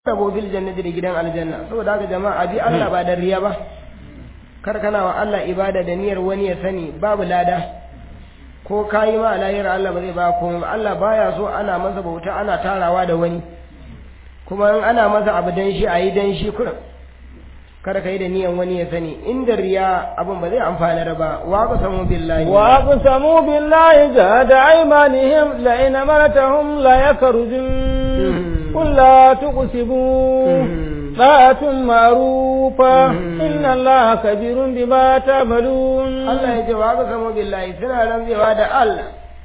rabo bil jannati da gidan aljanna saboda haka jama'a bi Allah ba da riya ba kar kana wa Allah ibada da niyyar wani ya sani babu lada ko kayi ma lahira Allah ba zai ba komai ba Allah baya so ana masa bauta ana tarawa da wani kuma in ana masa abu dan shi ayi dan shi kurin kada ka yi da niyan wani ya sani inda riya abin ba zai amfana ba wa ka samu billahi wa aqsamu billahi jahada aymanihim la in amartahum la yakrujun qul la tuqsibu طاعة معروفة إن الله كبير بما تعملون الله يجواب سمو بالله سنة رمزي وعد الله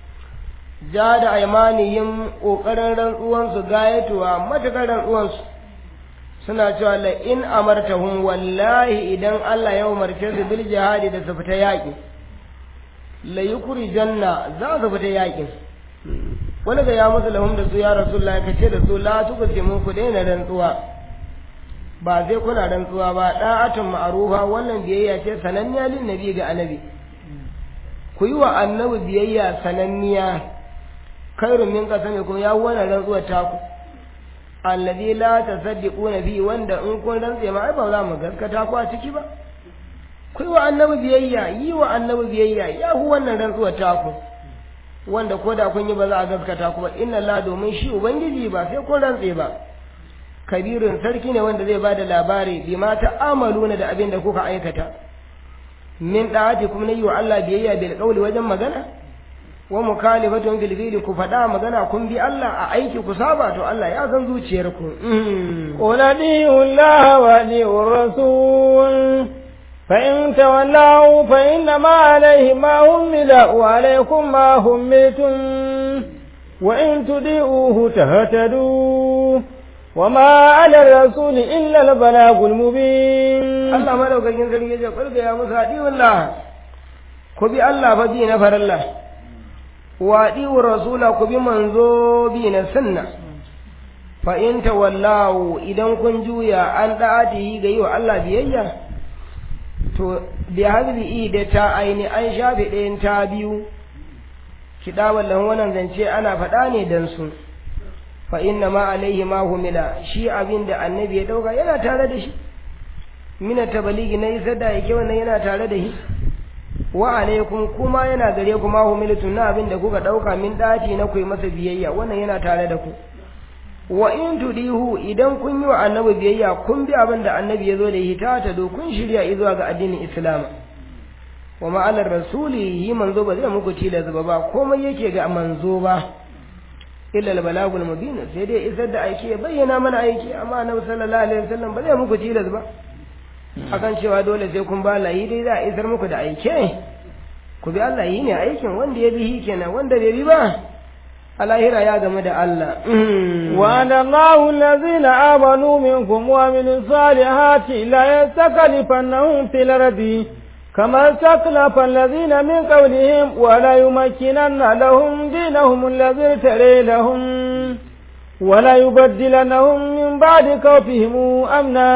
جاد أيمانهم وقرن رنقوانsu gayatuwa matuƙar rantsuwansu suna cewa la in amartahum wallahi idan Allah ya umarce su bil jihadi da su fita yaƙi la janna za su fita yaƙin wani ga ya musu lahum da su ya rasulullahi ka ce da su la tuqsimu ku daina rantsuwa ba zai kuna rantsuwa ba da'atun ma'rufa wannan biyayya ce sananniya lin nabi ga annabi ku yi wa annabi biyayya sananniya khairun min qasami kuma ya wannan rantsuwar taku alladhi la tasaddiquna bi wanda in kun rantse ma ai ba za mu gaskata ku a ciki ba ku yi wa annabi biyayya yi wa annabi biyayya ya hu wannan rantsuwar taku wanda ko da kun yi ba za a gaskata ku ba inna la domin shi ubangiji ba sai kun rantse ba kabirin sarki ne wanda zai bada labari bi ma ta'amaluna da abin da kuka aikata min da'ati kuma yi wa Allah biyayya bil qawli wajen magana wa mukhalifatun fil fi'li ku faɗa magana kun bi Allah a aiki ku saba to Allah ya san zuciyarku qul adi'u Allah wa adi'u rasul fa in tawallaw fa inna ma alayhi ma hummila wa alaykum ma hummiltum wa in tudi'uhu tahtadu وما على الرسول إلا البلاغ المبين الله ما لو كان ينزل يجي قل يا موسى أديو الله كبي الله فدي نفر الله وأديو الرسول كبي منزو بين السنة فإن تولوا إذا كن جويا أن تأتي جيو الله بيجا to bi hadhihi da ta aini an shafe ɗayan ta biyu kidawan lan wannan zance ana faɗa ne dan su fa inna ma alaihi ma humila shi abin da annabi ya dauka yana tare da shi mina tabaligi na isar da yake wannan yana tare da shi wa alaikum kuma yana gare ku ma humilatu na abin da kuka dauka min dati na ku masa biyayya wannan yana tare da ku wa in tudihu idan kun yi wa annabi biyayya kun bi abin da annabi ya zo da shi ta ta do kun shirya zuwa ga addinin islam wa ma'anar rasuli yi manzo ba zai muku tilas ba ba komai yake ga manzo ba illa al-balagul mubin sai dai isar da aiki ya bayyana mana aiki amma annabi sallallahu alaihi wasallam ba zai muku tilas ba akan cewa dole sai kun ba layi dai za a isar muku da aike ku bi Allah yi ne aikin wanda ya bi kenan wanda bai bi ba alahira ya game da Allah wa Allahu allazina amanu minkum wa min salihati la yastakhlifannahum fil ardi كما استخلف الذين من قولهم ولا يمكنن لهم دينهم الذي ارتري لهم ولا يبدلنهم من بعد خوفهم أمنا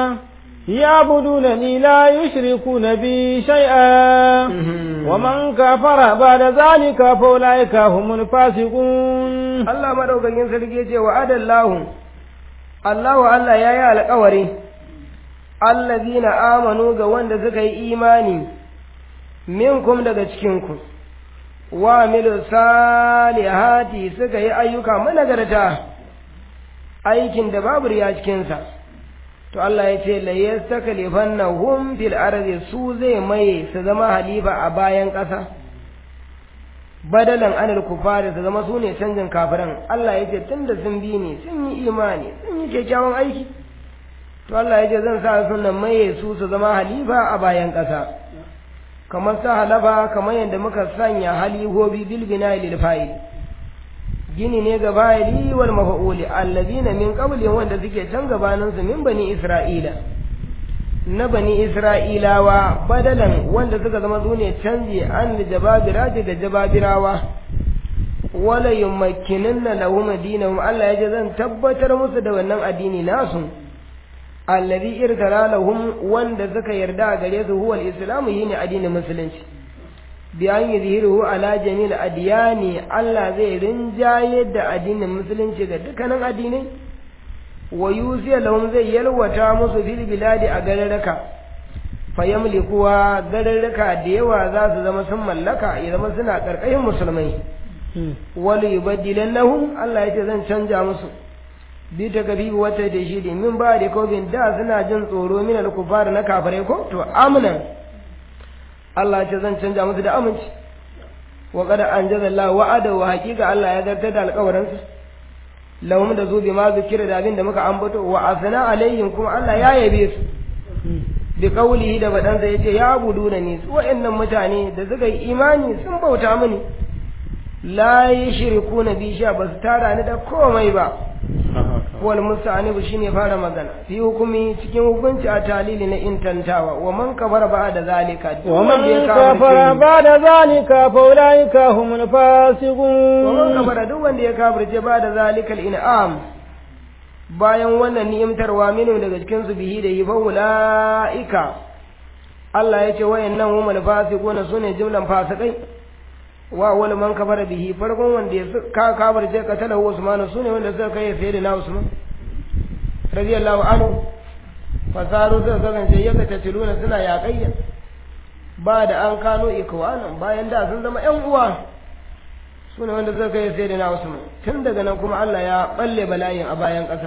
يعبدونني لا يشركون بي شيئا ومن كفر بعد ذلك فأولئك هم الفاسقون الله ما دوka yin sarki ce wa adallahu Allahu Allah ya yi alƙawari allazina amanu ga wanda suka yi imani minkum daga cikinku wa amilu salihati suka yi ayyuka managarta aikin da babu riya cikinsa to Allah ya ce la yastakhlifannahum fil ardi su zai maye su zama halifa a bayan ƙasa badalan anil kufari su zama su ne canjin kafiran Allah ya ce tunda sun bi ni sun yi imani sun yi kyakkyawan aiki to Allah ya ce zan sa sunan maye su su zama halifa a bayan ƙasa kamar sa halafa kamar yadda muka sanya halihobi bil bina lil fa'il gini ne ga fa'ili wal mafa'uli allazina min qabli wanda suke can gabanin su min bani isra'ila na bani isra'ilawa badalan wanda suka zama su ne canji an jababira ga jababirawa wala yumakkinanna lahum dinahum Allah ya ce zan tabbatar musu da wannan addini nasu alladhi irtara lahum wanda suka yarda a gare su huwa al-islamu yini addinin musulunci bi an yuzhiruhu ala jamil adyani Allah zai rinjaye da addinin musulunci ga dukkanin addinai wa yusiya lahum zai yalwata musu fil biladi a gararraka fa yamlikuwa gararraka da yawa za su zama sun mallaka ya zama suna karkashin musulmai wal yubaddilannahum Allah yace zan canja musu bi ta gabi wata da shi min ba da kobin da suna jin tsoro min al-kufar na kafirai ko to amnan Allah yace zan canja musu da aminci wa qad anjaza Allah wa'ada wa haqiqa Allah ya zartar da alƙawarinsa lahum da zubi ma zikira da abin da muka ambato wa asna alaihim kuma Allah ya yabe su bi qawlihi da badansa yace ya abuduna ni su wa'annan mutane da suka yi imani sun bauta mini la yushrikuna bi sha basu tara ni da komai ba wal musta'anibu shine fara magana fi hukumi cikin hukunci a talili na intantawa wa man kafara ba da zalika wa man kafara ba da zalika fa ulaika humul fasiqun wa man kafara duk wanda ya kafirce ba da zalikal in'am bayan wannan ni'imtarwa minu daga cikin su bihi da yi fa ulaika Allah ya ce wayannan humul fasiquna sune jumlan fasikai wa wani man kafara bihi farkon wanda ya ka kafar je ka talahu Usman sune wanda suka kai sai da na Usman radiyallahu anhu fasaru suka kasance yaka tatiluna suna yaƙayya ba da an kano ikwanan bayan da sun zama ƴan uwa sune wanda suka kai sai da na Usman tun daga nan kuma Allah ya balle bala'in a bayan ƙasa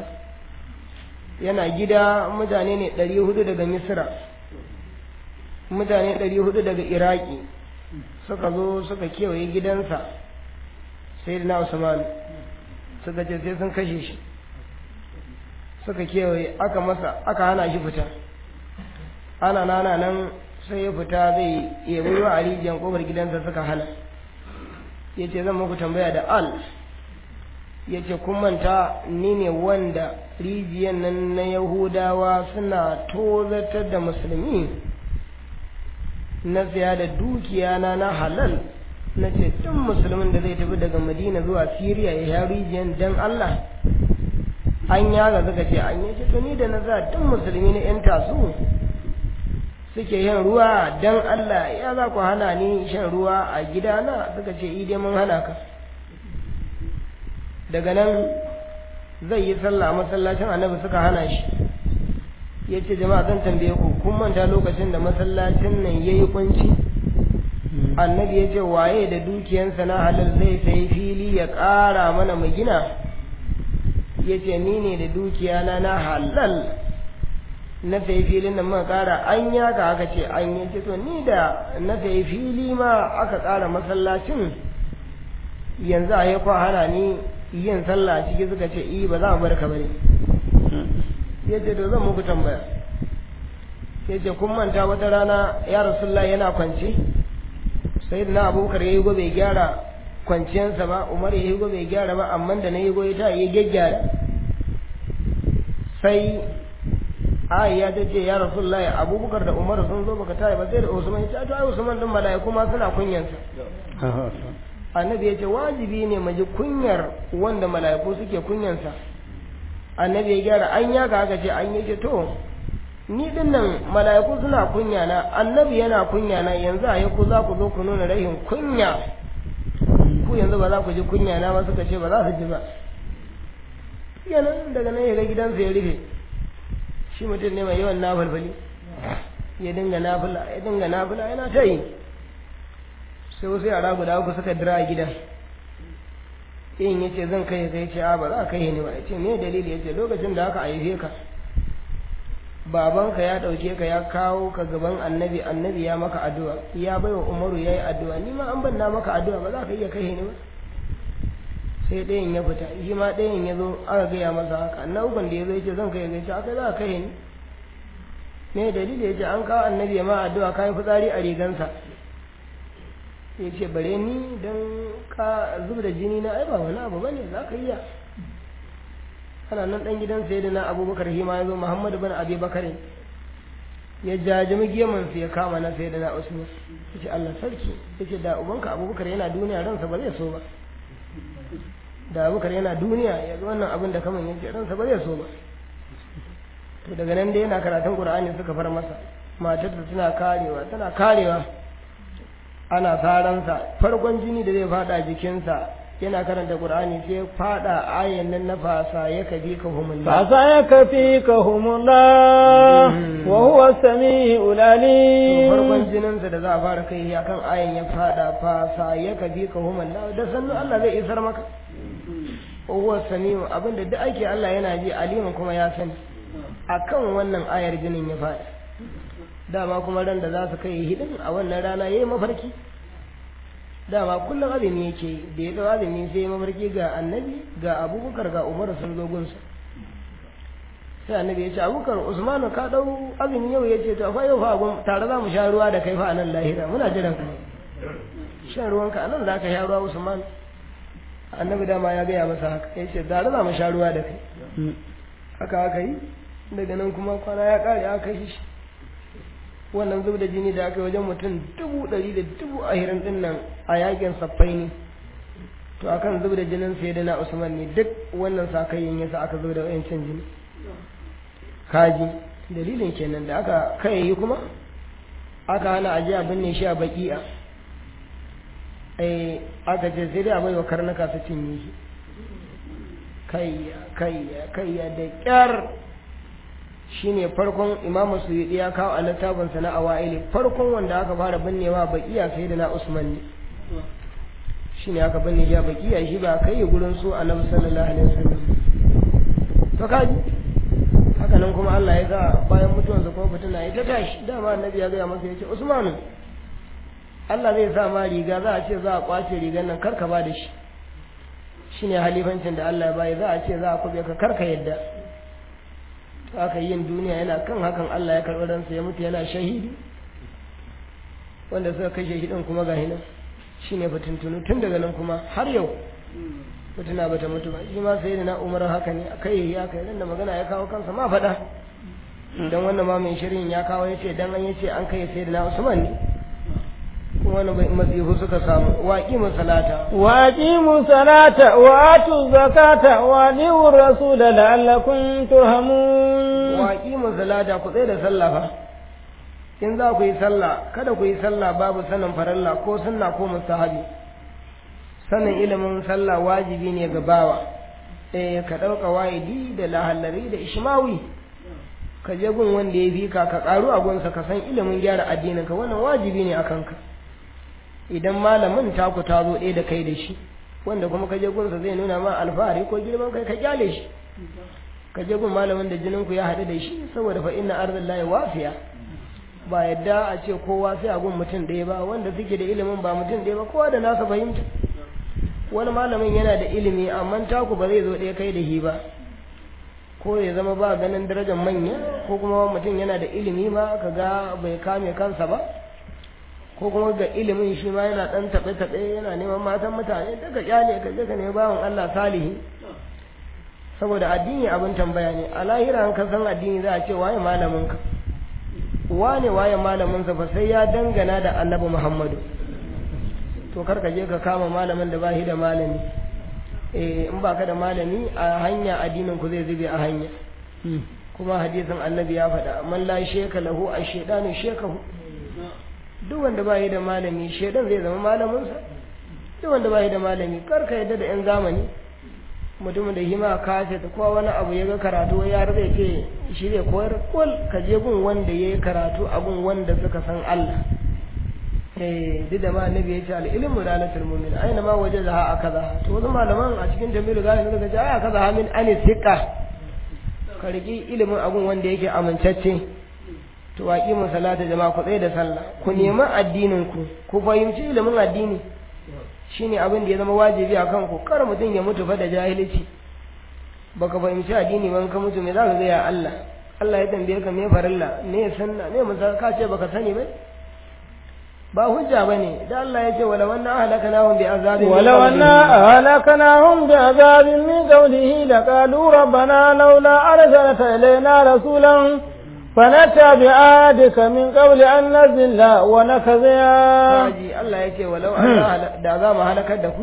yana gida mutane ne ɗari hudu daga Misra mutane ɗari hudu daga Iraki suka zo suka kewaye gidansa sai na Usman suka ce sai sun kashe shi suka kewaye aka masa aka hana shi fita ana nana nan sai ya fita zai yabi ruwa a rijiyar kofar gidansa suka hana ya ce zan muku tambaya da al ya ce kun manta ni ne wanda rijiyar nan na yahudawa suna tozatar da musulmi na siya da dukiya na na halal na ce duk musulmin da zai tafi daga madina zuwa siriya ya sha rijiyar dan allah an yaga suka ce an yi to ni da na za duk musulmi na yan tasu suke yin ruwa dan allah ya za ku hana ni shan ruwa a gidana suka ce ide mun hana ka daga nan zai yi sallah masallacin annabi suka hana shi ya ce jama'a zan tambaye ku kun manta lokacin da masallacin nan ya yi kunci annabi ya ce waye da dukiyansa na halal zai sayi fili ya ƙara mana mu gina ya ce ni ne da dukiyana na halal na sayi filin nan muka ƙara an yaka aka ce an yi ce to ni da na sayi fili ma aka ƙara masallacin yanzu a yi kwa hana ni yin sallah ciki suka ce i ba za mu bar ka bane ya ce to zan muku tambaya ya ce kun manta wata rana ya rasulullah yana kwance sai na abubakar ya yi gobe gyara kwanciyansa ba umar ya yi gobe gyara ba amma da na yi gobe ta yi gyaggyara sai ai ya ce ya rasulullah abubakar da umar sun zo baka tare ba sai da usman ya ce to ai usman din malaiku ma suna kunyansa annabi ya ce wajibi ne mu ji kunyar wanda mala'iku suke kunyansa annabi ya gyara an yaga aka ce an yi ce to ni din nan mala'iku suna kunya na annabi yana kunya na yanzu a ku za ku zo ku nuna rahin kunya ku yanzu ba za ku ji kunya na ba suka ce ba za su ji ba yana daga nan ya ga gidansa ya rufe shi mutum ne mai yawan nafalfali ya dinga nafila ya dinga nafila yana ta yi sai wasu yara guda uku suka dira a gidan in ya ce zan kai ka ce a ba za a kai ni ba ya ce me dalili ya ce lokacin da aka haife ka babanka ya ɗauke ka ya kawo ka gaban annabi annabi ya maka addu'a ya bai wa umaru ya yi addu'a ni ma an banna maka addu'a ba za ka iya kai ni ba sai ɗayan ya fita shi ma ɗayan ya zo aka gaya masa haka na ukun da ya zo ya ce zan kai ya ce aka za a kai ni me dalili ya ce an kawo annabi ya ma addu'a ka yi fitsari a rigansa ya ce bare ni don ka zub da jini na ai ba wani abu bane za ka iya ana nan dan gidan sai da na abubakar hima ya zo muhammadu bin abi bakare ya jajimi geman su ya kama na sai da na usman ya ce allah sarki ya ce da ubanka abubakar yana duniya ransa ba zai so ba da abubakar yana duniya ya ga wannan abin da kaman ya ce ransa ba zai so ba to daga nan dai yana karatun qur'ani suka far masa matar tana karewa tana karewa ana saransa farkon jini da zai fada jikinsa yana karanta qur'ani sai fada ayan nan na fasa ya kabi ka humullah فسيكفيكهم الله وهو السميع to العليم farkon jininsa da za a fara kai ya kan ayan ya fada fasa ya kabi ka humullah da sannu Allah zai isar maka huwa samiu abinda duk ake Allah yana ji alimin kuma ya sani akan wannan ayar jinin ya fada dama kuma ran da za su kai hidin a wannan rana yayi mafarki dama kullum azumi yake yi da ya dau azumi sai ya mafarki ga annabi ga abubakar ga umar sun zo gunsa sai annabi ya ce abubakar usman ka dau azumi yau ya ce to fa yau fa gun tare za mu sha ruwa da kai fa a nan lahira muna jiran ka shan ruwanka a nan za ka sha ruwa usman annabi dama ya gaya masa haka ya ce tare za mu sha ruwa da kai haka aka yi daga nan kuma kwana ya kare aka yi shi wannan zub da jini da aka yi wajen mutum dubu ɗari da dubu ahirin ɗin nan a yakin saffai ne to akan zub da jinin sai da na usman ne duk wannan sakayyin yasa aka zub da wayancin jini kaji dalilin kenan da aka kai yi kuma aka hana aje a binne shi a baki'a ai aka ce sai dai a baiwa karnuka su cinye shi kayya kayya kayya da kyar shine farkon imamu suyudi ya kawo a littafinsa na awa'ili farkon wanda aka fara binnewa bakiya sai da na usman ne shine aka binne shi a bakiya shi ba kai gurin su annabi sallallahu alaihi wasallam to kaji haka nan kuma Allah ya sa bayan mutuwansa kuma fitina ya ta tashi dama annabi ya gaya masa ya ce usmanu Allah zai sa ma riga za a ce za a kwace rigar nan karka ba da shi shine halifancin da Allah ya bayi za a ce za a kube ka karka yadda to aka yin duniya yana kan hakan Allah ya karɓi ransa ya mutu yana shahidi wanda suka kai shahidin kuma ga hinan shine fitintunu tun daga nan kuma har yau mutuna bata mutu ba shi ma sai da na umar haka ne kai ya kai da magana ya kawo kansa ma faɗa dan wannan ma mai shirin ya kawo yace dan an yace an kai sai da na usman ne kuma wani bai masifu suka samu waƙi salata وأقيموا الصلاة وآتوا الزكاة وأطيعوا الرسول لعلكم ترحمون waƙi salata ku tsaye da sallah fa in za ku yi sallah kada ku yi sallah babu sanin farilla ko sunna ko mustahabi sanin ilimin sallah wajibi ne ga bawa eh ka ɗauka wa'idi da lahallari da ishmawi ka je gun wanda ya fi ka ka ƙaru a gunsa ka san ilimin gyara addininka wannan wajibi ne a kanka idan malamin taku ta zo ɗaya da kai da shi wanda kuma ka je gunsa zai nuna ma alfahari ko girman kai ka kyale shi ka je gun malamin da jininku ya haɗu da shi saboda fa inna ardillahi wafiya ba yadda a ce kowa sai a gun mutum ɗaya ba wanda suke da ilimin ba mutum ɗaya ba kowa da nasa fahimta wani malamin yana da ilimi amma taku ba zai zo ɗaya kai da shi ba ko ya zama ba ganin darajar manya ko kuma mutum yana da ilimi ma ka ga bai kame kansa ba ko kuma ga ilimin shi ma yana ɗan taɓe-taɓe yana neman matan mutane daga kyale ka je ka nemi bawan Allah salihi saboda addini abin tambaya ne a lahira an ka san addini za a ce waye malamin ka wane waye malamin sa fa sai ya dangana da annabi Muhammadu to kar ka je ka kama malamin da ba shi da malami eh in baka da malami a hanya addinin ku zai zube a hanya kuma hadisin annabi ya faɗa man la sheka lahu ash-shaytanu shekahu duk wanda ba yi da malami shaidan zai zama malaminsa duk wanda ba yi da malami kar ka yadda da yan zamani mutumin da hima kaset ko wani abu ya ga karatu ya zai ce shi zai koyar kul ka je gun wanda ya yi karatu a gun wanda suka san Allah eh duk da ma annabi ya ce al ilmu dalatul mu'min aina ma wajazaha akaza to wasu malaman a cikin jamilu gani suka ce aya kaza min ani thiqa ka riki ilimin agun wanda yake amincacce to waƙi mu salata jama'a ku tsaye da sallah ku nemi addinin ku ku fahimci ilimin addini shine abin da ya zama wajibi a kanku kar mutum ya mutu fa da jahilci baka fahimci addini ban ka mutu me za ka ga ya Allah Allah ya tambaye ka me farilla me sunna me musa ka ce baka sani ba ba hujja bane da Allah ya ce wala wanna ahlakanahum bi azabin ولو أنا أهلكناهم بعذاب من قوله لقالوا ربنا لولا أرسلت إلينا رسولا فنتبع آياتك من قبل أن نزل ونكذيا Kaji Allah ya ce walau an da za mu halakar da ku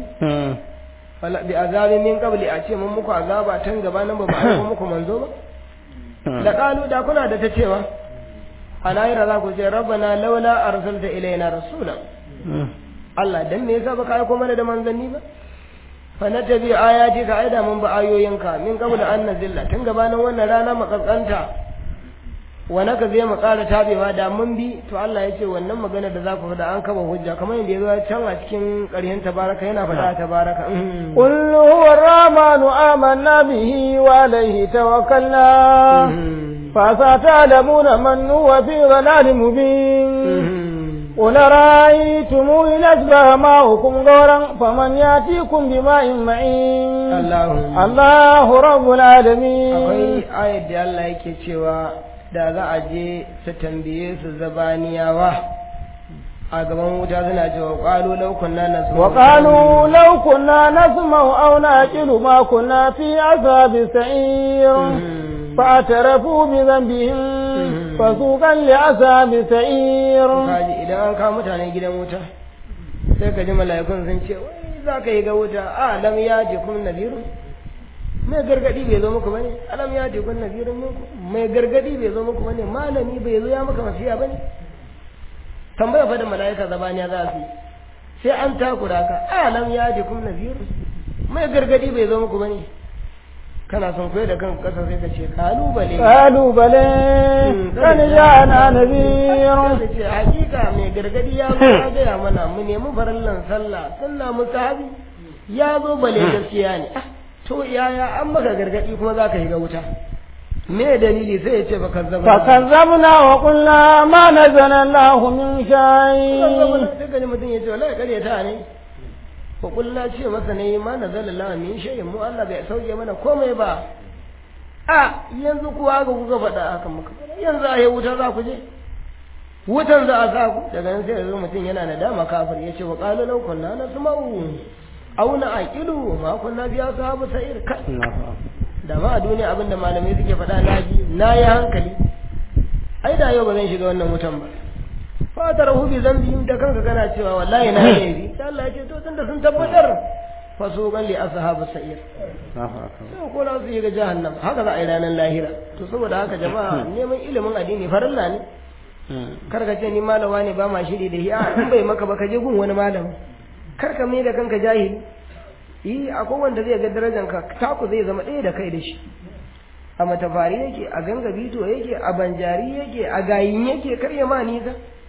bi azabin min qabli a ce mun muku azaba tan gaba nan ba ba aiko muku manzo ba da kalu da kuna da ta cewa a lahira za ku ce rabbana laula arsalta ilaina rasulan Allah dan me yasa baka aiko mana da manzanni ba fa na tabi ayati ka aida mun ba ayoyinka min qabla an nazilla tun gabanin wannan rana makaskanta wa naka zai mu ƙara tabewa da mun bi to Allah ya ce wannan magana da za ku faɗa an kaba hujja kamar yadda ya zo can a cikin ƙarshen tabaraka yana faɗa tabaraka قل هو الرحمن آمنا به وعليه توكلنا فستعلمون من هو في ضلال مبين قل رأيتم إن أشبه ماؤكم غورا فمن يأتيكم بماء معين الله الله رب العالمين akwai ayat da Allah yake cewa da za a je su tambaye su zabaniyawa a gaban wuta suna cewa qalu law kunna nasma وقالوا لو كنا نسمع أو نعقل ما كنا في عذاب السعير فاعترفوا بذنبهم فسوقا لعذاب السعير kaji idan an kawo mutane gidan wuta sai ka ji mala'ikun sun ce wai za ka yi ga wuta a lam ya je kun nabiru mai gargadi bai zo muku bane alam ya je kun nabirun muku mai gargadi bai zo muku bane malami bai zo ya maka masiya bane tambaya fa da mala'ika zabaniya za su yi sai an takura ka a lam ya je kun nabiru mai gargadi bai zo muku bane kana son koyar da kan kasa sai ka ce kalubale قالوا بلى قد جاءنا نذير da ce hakika mai gargadi ya zo ya gaya mana mu nemi farallan sallah sunna musahabi ya zo bale gaskiya ne Ah, to yaya an maka gargadi kuma za ka yi ga wuta me dalili sai ya ce baka zaba فكذبنا وقلنا ما نزل الله من شيء sai ka ji mutum ya ce wallahi kare ta ne ko kullu ce masa ne ma nazala Allah min shay'in mu Allah bai sauke mana komai ba a yanzu kuwa ga kuka faɗa haka muka faɗa yanzu a yi wuta za ku je wutan za a sa ku daga nan sai yanzu mutum yana nadama kafir ya ce wa qalu law kunna nasma'u aw na'qilu ma kunna biya sahabu sa'ir ka da ma a duniya abinda malamai suke faɗa na ji na yi hankali ai da yau ba zan shiga wannan wutan ba fatar hu bi zambi da kanka kana cewa wallahi na yi laifi sai Allah ya ce to tunda sun tabbatar fasuqan li ashabu sa'ir sai ko za su yi ga jahannam haka za a yi ranar lahira to saboda haka jama'a neman ilimin addini farilla ne kar ka ce ni malama ne ba ma shiri da shi a in bai maka ba ka je gun wani malami kar ka mai da kanka jahili yi akwai wanda zai ga darajar ka taku zai zama ɗaya da kai da shi a matafari yake a gangabito yake a banjari yake a gayin yake kar ya ma nisa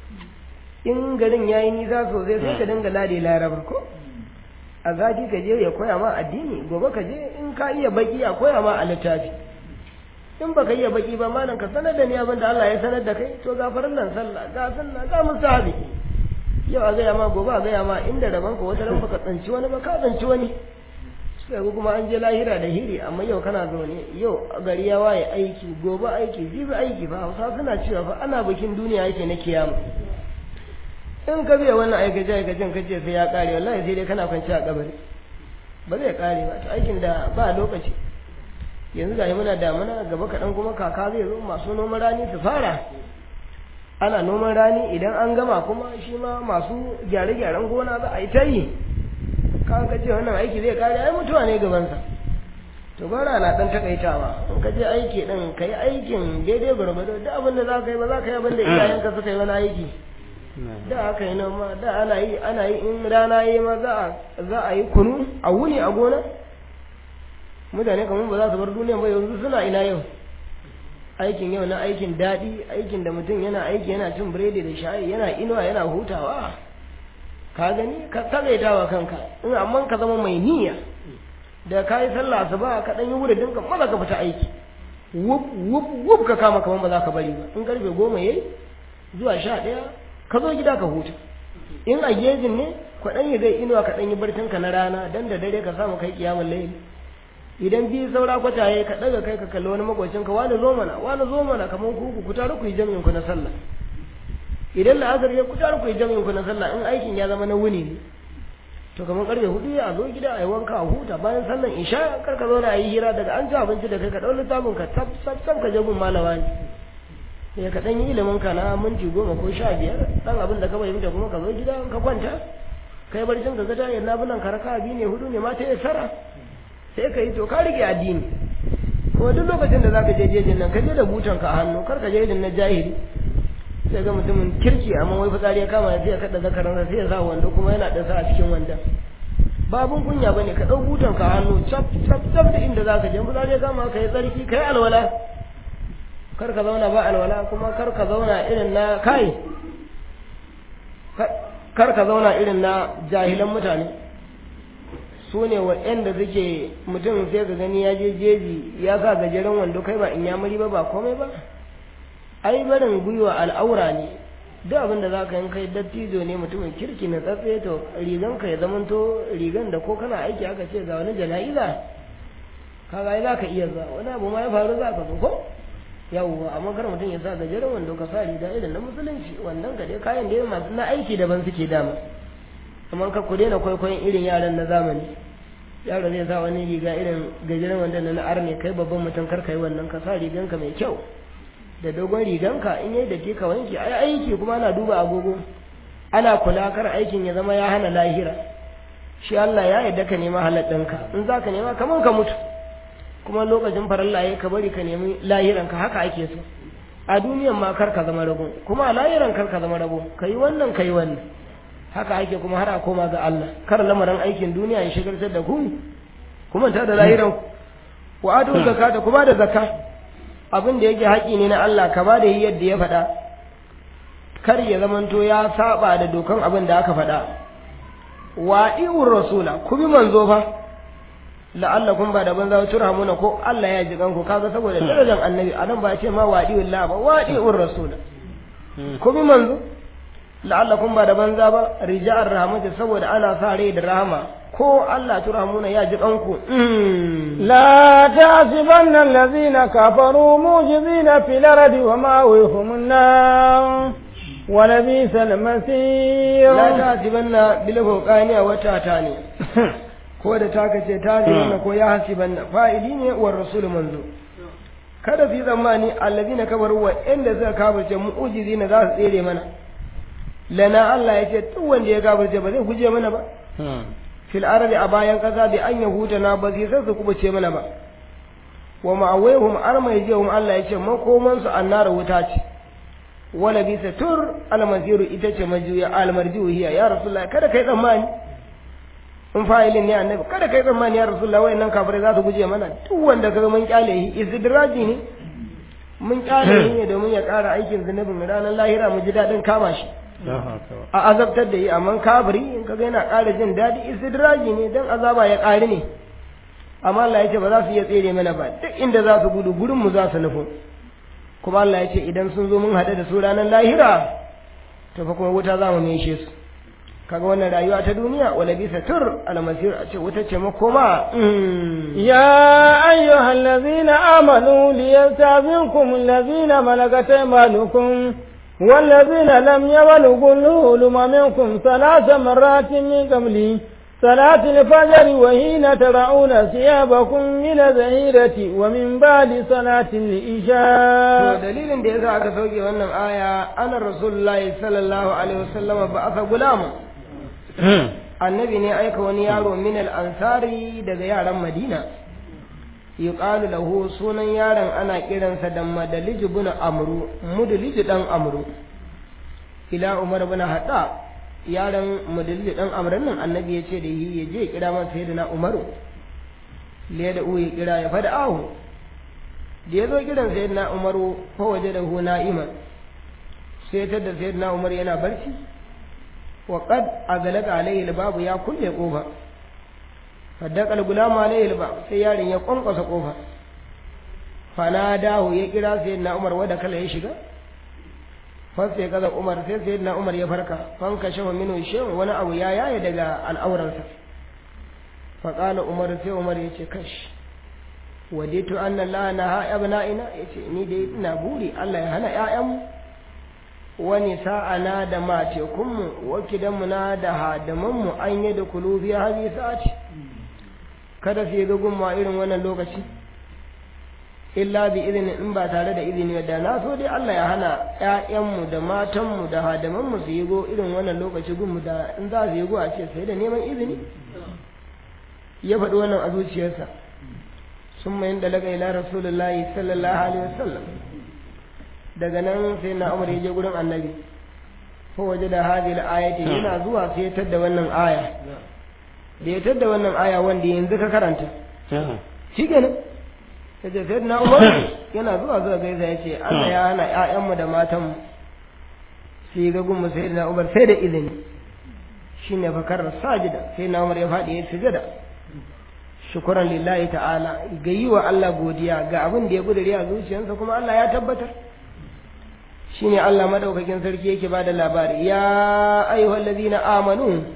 in garin yayi nisa sosai sai ka dinga lade laraba ko a zafi ka je ya koya ma addini gobe ka je in ka iya baki a koya ma a littafi in baka iya baki ba malam ka sanar da ni abin da Allah ya sanar da kai to ga nan sallah ga sunna ga musahabi yau a gaya ma gobe a gaya ma inda rabon ka wata ran baka tsanci wani ba ka tsanci wani sai ga kuma an je lahira da hiri amma yau kana zaune yau gari ya waye aiki gobe aiki jibi aiki fa hausa suna cewa fa ana bikin duniya yake na kiyama in ka biya wannan aikace aikacen ka ce sai ya kare wallahi sai dai kana kwanci a kabari ba zai kare ba to aikin da ba lokaci yanzu ga muna damuna gaba kaɗan kuma kaka zai zo masu noman rani su fara ana noman rani idan an gama kuma shi ma masu gyare-gyaren gona za a yi ta yi kan ka ce wannan aiki zai kare ai mutuwa ne gabansa to bara na dan takaitawa in ka je aiki din ka yi aikin daidai gwargwado duk abin da za ka yi ba za ka yi abin da iyayenka suka yi wani aiki da aka yi noma da ana yi ana yi in rana yi ma za a yi kunu a wuni a gona mutane kamar ba za su bar duniya ba yanzu suna ina yau aikin yau na aikin daɗi aikin da mutum yana aiki yana cin biredi da shayi yana inuwa yana hutawa ka gani ka tagaitawa kanka in amma ka zama mai niyya da ka yi sallah asuba ka dan yi wurin dinka maza ka fita aiki wuf wuf wuf ka kama kaman ba za ka bari ba in karfe goma yayi zuwa sha ɗaya ka zo gida ka huta in a gejin ne ka dan yi zai inuwa ka dan yi barcin ka na rana dan da dare ka samu kai kiyamul layl idan biyu saura kwataye ka daga kai ka kalli wani makwacin ka wani zo mana wani zo mana kamar ku ku tare ku yi jami'in ku na sallah idan la'azar ya ku tare ku yi jami'in ku na sallah in aikin ya zama na wuni ne to kamar karfe hudu a zo gida a yi wanka a huta bayan sallan isha kar ka zo na yi hira daga an ci abinci da kai ka ɗau littafin ka tab tab tab ka je gun malama ne sai ka ɗan yi ilimin ka na minti goma ko sha biyar ɗan abin da ka fahimta kuma ka zo gida ka kwanta kai barcin ka ga ta yana bulan ka raka biyu ne hudu ne ma ta yi sara sai ka yi to ka rike addini kuma duk lokacin da zaka je jejin nan ka je da butan ka a hannu kar ka je irin na jahili sai ga mutumin kirki amma wai fitsari ya kama sai ya kada zakaran sai ya sa wando kuma yana da sa a cikin wandon babun kunya bane ka dau butan ka hannu cap cap cap da inda zaka je za je kama kai tsarki kai alwala kar ka zauna ba alwala kuma kar ka zauna irin na kai kar ka zauna irin na jahilan mutane su ne waɗanda suke mutum sai ka gani ya je jeji ya sa gajeren wando kai ba in ya mari ba ba komai ba ai barin gwiwa al'aura ne duk abin da za ka yin kai dattijo ne mutumin kirki na tsatse to rigan ka ya zamanto rigan da ko kana aiki aka ce ga wani jana'iza kaga ai za ka iya zuwa wani abu ma ya faru za ka zo ko yawwa amma kar mutum ya sa gajeren wando ka sa riga irin na musulunci wannan ka dai kayan da masu na aiki daban suke dama amma ka ku daina kwaikwayon irin yaran na zamani yaro zai sa wani riga irin gajeren wando na arne kai babban mutum kar kai wannan ka sa riganka mai kyau da dogon riganka in yayi da ka wanke ai aiki kuma ana duba agogo ana kula kar aikin ya zama ya hana lahira shi Allah ya yarda ka nema halal ɗinka in za ka nema kaman ka mutu kuma lokacin faralla ya ka bari ka nemi lahiranka haka ake so a duniyan ma kar ka zama rago kuma a lahiran kar ka zama rago ka yi wannan ka yi wannan haka ake kuma har a koma ga Allah kar lamarin aikin duniya ya shigartar da ku kuma ta da lahiran ku wa adu zakata kuma da zakka abin da yake haƙi ne na Allah ka ba da yi yadda ya faɗa kar ya zamanto ya saba da dokan abin da aka faɗa wa iwur rasula ku bi manzo fa la'allakum ba da banza turhamuna ko Allah ya ji kanku kaga saboda darajar annabi anan ba ya ce ma wadi wallahi ba wadi ur rasul ko bi manzo la'allakum ba da banza ba rija'ar rahmatu saboda ana sa rai da rahama ko Allah turhamuna ya ji kanku la ta'sibanna allazina kafaru mujizina fil ardi wa ma'awihum an-nar wa labisa al-masir la ta'sibanna bil fuqaniya wata ta ne ko da taka ce ta na ko ya hasiban na fa'ili ne wa rasul manzo kada su yi zamani allazina kabaru wa inda suka kafirce mu'ujizi na za su tsere mana lana Allah ya ce duk wanda ya kafirce ba zai guje mana ba fil ardi a bayan kasa bi an yahuta na ba zai su kubuce mana ba wa ma'awaihum armai jehum Allah ya ce makoman su annara wuta ce wala bisa tur almasiru ita ce majuya almarjiu hiya ya rasulullahi kada kai tsammani in fa'ilin ne annabi kada kai tsammani ya rasulullah wayannan kafirai za su guje mana duk wanda kaga mun kyale shi istidraji ne mun kyale shi ne domin ya ƙara aikin zunubin ranar lahira mu ji daɗin kama shi a azabtar da yi amma kafiri in kaga yana ƙara jin daɗi istidraji ne dan azaba ya ƙari ne amma Allah ya ce ba za su iya tsere mana ba duk inda za su gudu gurin mu za su nufo kuma Allah ya ce idan sun zo mun haɗu da su ranar lahira to fa kuma wuta za mu meshe su kaga wannan rayuwa ta duniya wala bisa tur almasir a ce wuta ce makoma ya ayyuha allazina amanu liyastazinkum allazina malakat aymanukum والذين لم يبلغوا الحلم منكم ثلاث مرات من قبل صلاة الفجر وحين ترعون ثيابكم من الظهيرة ومن بعد صلاة العشاء دليل da yasa aka sauke wannan aya ana rasulullahi sallallahu alaihi wasallam ba aka gulama annabi ne aika wani yaro min al-ansari daga yaran madina yuqalu lahu sunan yaron ana kiransa da madalij ibn amru mudlij dan amru ila umar ibn hadda yaron madalij dan amran nan annabi ya ce da yi ya je kira masa sayyidina umaru le da uyi kira ya fada ahu da ya zo kiran sayyidina umaru fa waje da hu na'iman sai ta da sayyidina umar yana barci wa qad agalaga alayhi babu ya kulle kofa faddaqal gulamu alayhi albab sai yarin ya kwankwasa kofa fanadahu ya kira sayyidina umar wanda kala ya shiga fa sai kaza umar sai sayyidina umar ya farka fanka shafa minu shin wani abu ya yaye daga al'auransa fa qala umar sai umar ya ce kash waditu anna allaha naha abna'ina yace ni dai ina buri Allah ya hana ƴaƴanmu wani sa'ana da matekunmu wakidanmu na da hadamanmu an yi da kulubi hazi sa'ati kada su yi zugun ma irin wannan lokaci illa bi izini in ba tare da izini da na so dai Allah ya hana ƴaƴanmu da matanmu da hadamanmu su yi go irin wannan lokaci gunmu da in za su yi go a ce sai da neman izini ya faɗi wannan a zuciyarsa sun mayin da laga ila rasulullahi sallallahu alaihi wasallam daga nan sai na umar ya je gurin annabi ko waje da hadhihi al-ayati yana zuwa sai ya da wannan aya da ya tadda wannan aya wanda yanzu ka karanta shi kenan ya ce sai na umar yana zuwa zuwa gaisa ya ce Allah ya hana ƴaƴanmu da matanmu su yi gagun mu sai na umar sai da izini shi ne fakar sajida sai na umar ya faɗi ya sujada shukuran lillahi ta'ala ga yi wa Allah godiya ga abin da ya gudure a zuciyarsa kuma Allah ya tabbatar shi ne Allah madaukakin sarki yake ba da labari ya ayyuhal ladina amanu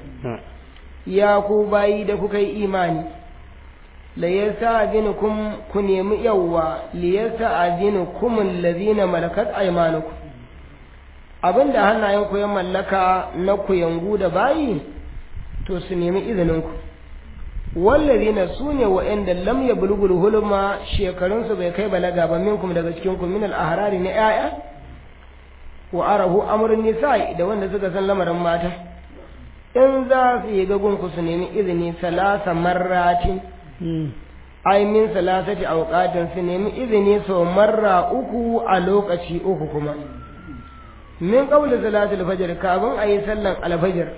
ya ku bayi da kuka yi imani la yasta'zinukum ku nemi yawwa li yasta'zinukum alladhina malakat aymanukum abinda hannayen ku ya mallaka na ku yangu da bayi to su nemi izinin ku wallazina sune wa'anda lam yablugul hulma shekarun su bai kai balaga ba minkum daga cikin ku min al-ahrari na yaya wa arahu amrun nisa'i da wanda suka san lamarin mata in za su yi gagun ku su nemi izini salasa marratin ai min salasati awqatin su nemi izini sau marra uku a lokaci uku kuma min qawli salatul fajr kafin ayi sallan alfajr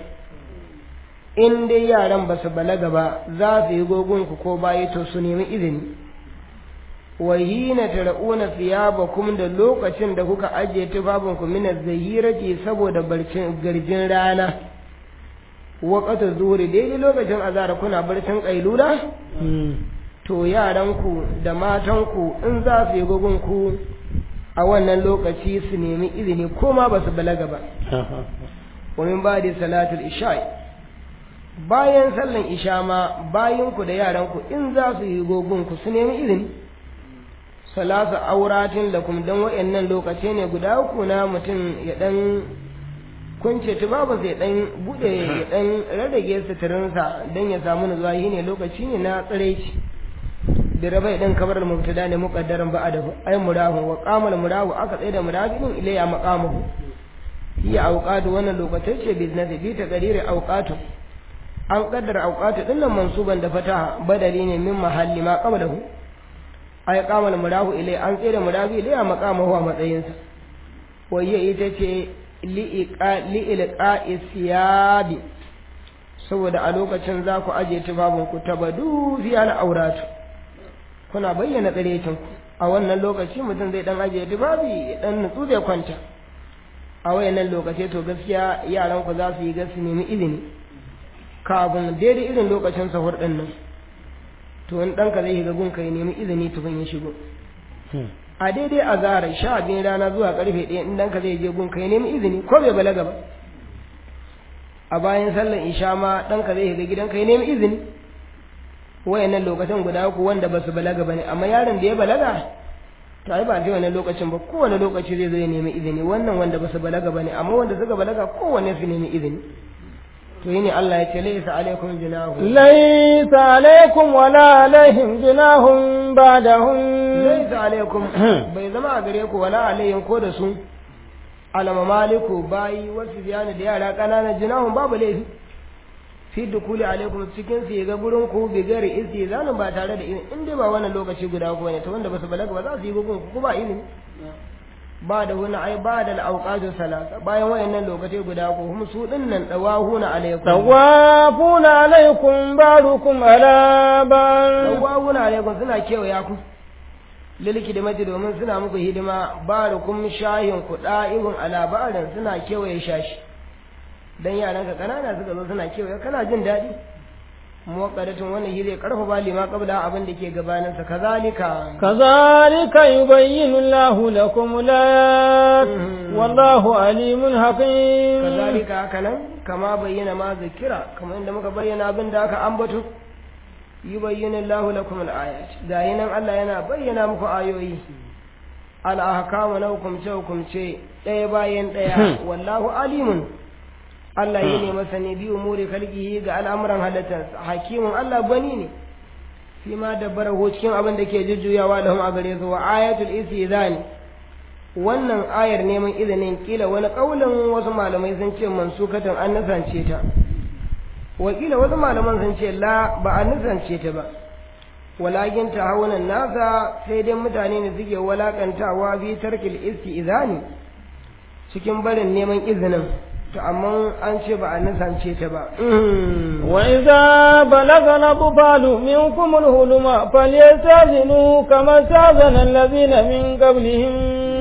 in dai yaran ba su balaga ba za su yi gogon ku ko bayi to su nemi izini wa hina tara'una thiyabakum da lokacin da kuka ajiye tufafin ku min az-zahirati saboda barcin garjin rana waqata zuhri daidai lokacin azara kuna barcin kailula to yaranku da matanku in za su yi gogon ku a wannan lokaci su nemi izini ko ma ba su balaga ba wa min ba'di salatul isha'i bayan sallan isha ma bayanku da yaranku in za su yi gogonku su nemi izini salasa auratin da kuma don wa'annan lokaci ne guda uku na mutum ya dan kunce tubabu sai dan bude ya dan rarrage suturinsa don ya samu nutsuwa yi ne lokaci ne na tsiraici da rabai dan kabar mubtada ne muqaddaran ba adabu ay murahu wa qamal murahu aka tsaye da murabin ilayya maqamuhu hiya awqatu wannan lokacin ce business bi ta qariri awqatu an kaddara auqatu din nan mansuban da fataha badali ne min mahalli ma qablahu ay qamal murahu ilai an tsere murabi ilai a maqamahu a matsayinsa wayya ita ce li'iqa li'ilqa isyabi saboda a lokacin za ku aje tufafin ku tabadu fi al'auratu kuna bayyana tsarecin ku a wannan lokaci mutum zai dan aje tufafi dan nutsu zai kwanta a wayannan lokaci to gaskiya yaran ku za su yi gasu nemi ilimi kafin daidai irin lokacin sahur ɗin nan to in ɗanka zai shiga gunka ya nemi izini tukun ya shigo a daidai a zara sha biyun rana zuwa karfe ɗaya in ɗanka zai je gunka ya nemi izini ko bai balaga ba a bayan sallar isha ma ɗanka zai shiga gidanka ya nemi izini wayannan lokacin guda uku wanda ba su balaga ba ne amma yaron da ya balaga to ai ba sai wannan lokacin ba kowane lokaci zai zo ya nemi izini wannan wanda ba su balaga ba ne amma wanda suka balaga kowanne su nemi izini to yi ne Allah ya ce laisa alaikum junahun laisa alaikum wala alaihim junahun ba'dahum laisa alaikum bai zama a gare ku wala alaihim ko da su alama maliku bayi wasu biyani da yara ƙananan junahun babu laifi fi dukuli alaikum cikin su ga gurin ku bi gari isi zanin ba tare da izini in dai ba wannan lokaci guda ku ne to wanda basu balaga ba za su yi gugun ku ba izini ba da wani ai ba da al'auqatu salasa bayan wayannan lokaci guda ku hum su dinnan dawahuna alaikum tawafuna alaikum barukum ala ban dawahuna alaikum suna kewaya ku lilki da maji domin suna muku hidima barukum shahin ku da'ihun ala ba'dan suna kewaye shashi dan yaran ka kanana suka zo suna kewaye kana jin daɗi muwaqqadatun wannan shi zai karfafa lima qabla abin da ke gabanin sa kazalika kazalika yubayyinu Allahu lakum layat wallahu alimun hakim kazalika hakanan kama bayyana ma zikira kamar inda muka bayyana abin da aka ambato yubayyinu Allahu lakum al-ayat gayi nan Allah yana bayyana muku ayoyi al-ahkamu na hukumce hukumce ɗaya bayan ɗaya wallahu alimun Allah yi ne masa ne biyu muri kalgihi ga al'amuran halittarsa hakimin Allah bani ne fi ma dabbara ho cikin abin da ke jujjuyawa da a gare su wa ayatul istizani wannan ayar neman izinin kila wani kaulin wasu malamai sun ce mansukatan an nasance ta wakila wasu malaman sun ce la ba a nasance ta ba walakin ta haunan nasa sai dai mutane ne suke walakantawa bi tarkil istizani cikin barin neman izinin to amma an ce ba a nisance ta ba وإذا بلغ الأطفال منكم الهلم فليستأذنوا كما استأذن الذين من قبلهم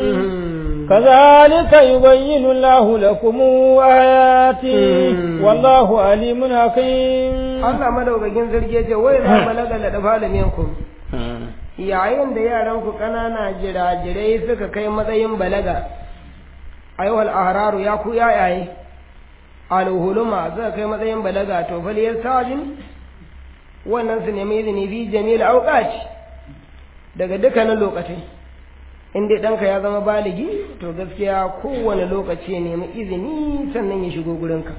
كذلك يبين الله لكم آياته والله عليم حكيم Allah madaukakin sarki ya ce wai za balaga da dafa minkum yayin da yaran ku kanana jirajirai suka kai matsayin balaga ayyuhal ahraru ya ku yayaye alhuluma suka kai matsayin balaga to fal yastajin wannan su nemi izini fi jamil auqati daga dukkanin lokacin in dai ɗanka ya zama baligi to gaskiya kowane lokaci ya nemi izini sannan ya shigo gurinka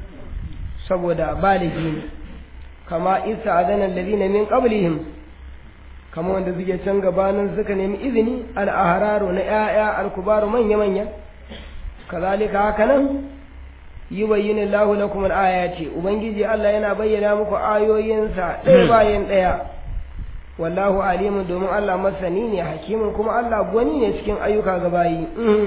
saboda baligi ne kama isa adanan ladina min qablihim kama wanda suke can gabanin suka nemi izini al'ahararu na ‘ya'ya alkubaru manya-manya kazalika haka nan yi bayyana lahu lakum al'ayati ubangiji Allah yana bayyana muku ayoyinsa ɗaya bayan ɗaya wallahu alimun domin Allah masani ne hakimin kuma Allah gwani ne cikin ayyuka gabayi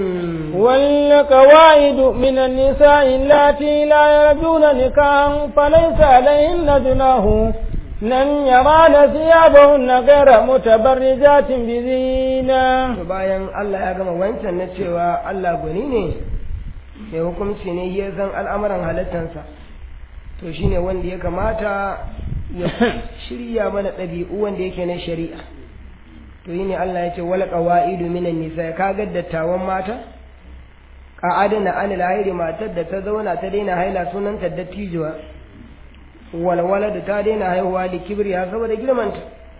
والقواعد من النساء اللاتي لا يرجون نكاحا فليس عليهن جناح لن يران ثيابهن غير متبرجات بزينة bayan Allah ya gama wancan na cewa Allah gwani ne mai hukunci ne ya san al'amuran halittansa to shine wanda ya kamata ya shirya mana ɗabi'u wanda yake na shari'a to yi ne Allah ya ce wal qawaidu minan nisa ka ga dattawan mata qa'adna anil hairi matar da ta zauna ta daina haila sunanta dattijuwa walwala da ta daina haihuwa da kibriya saboda girmanta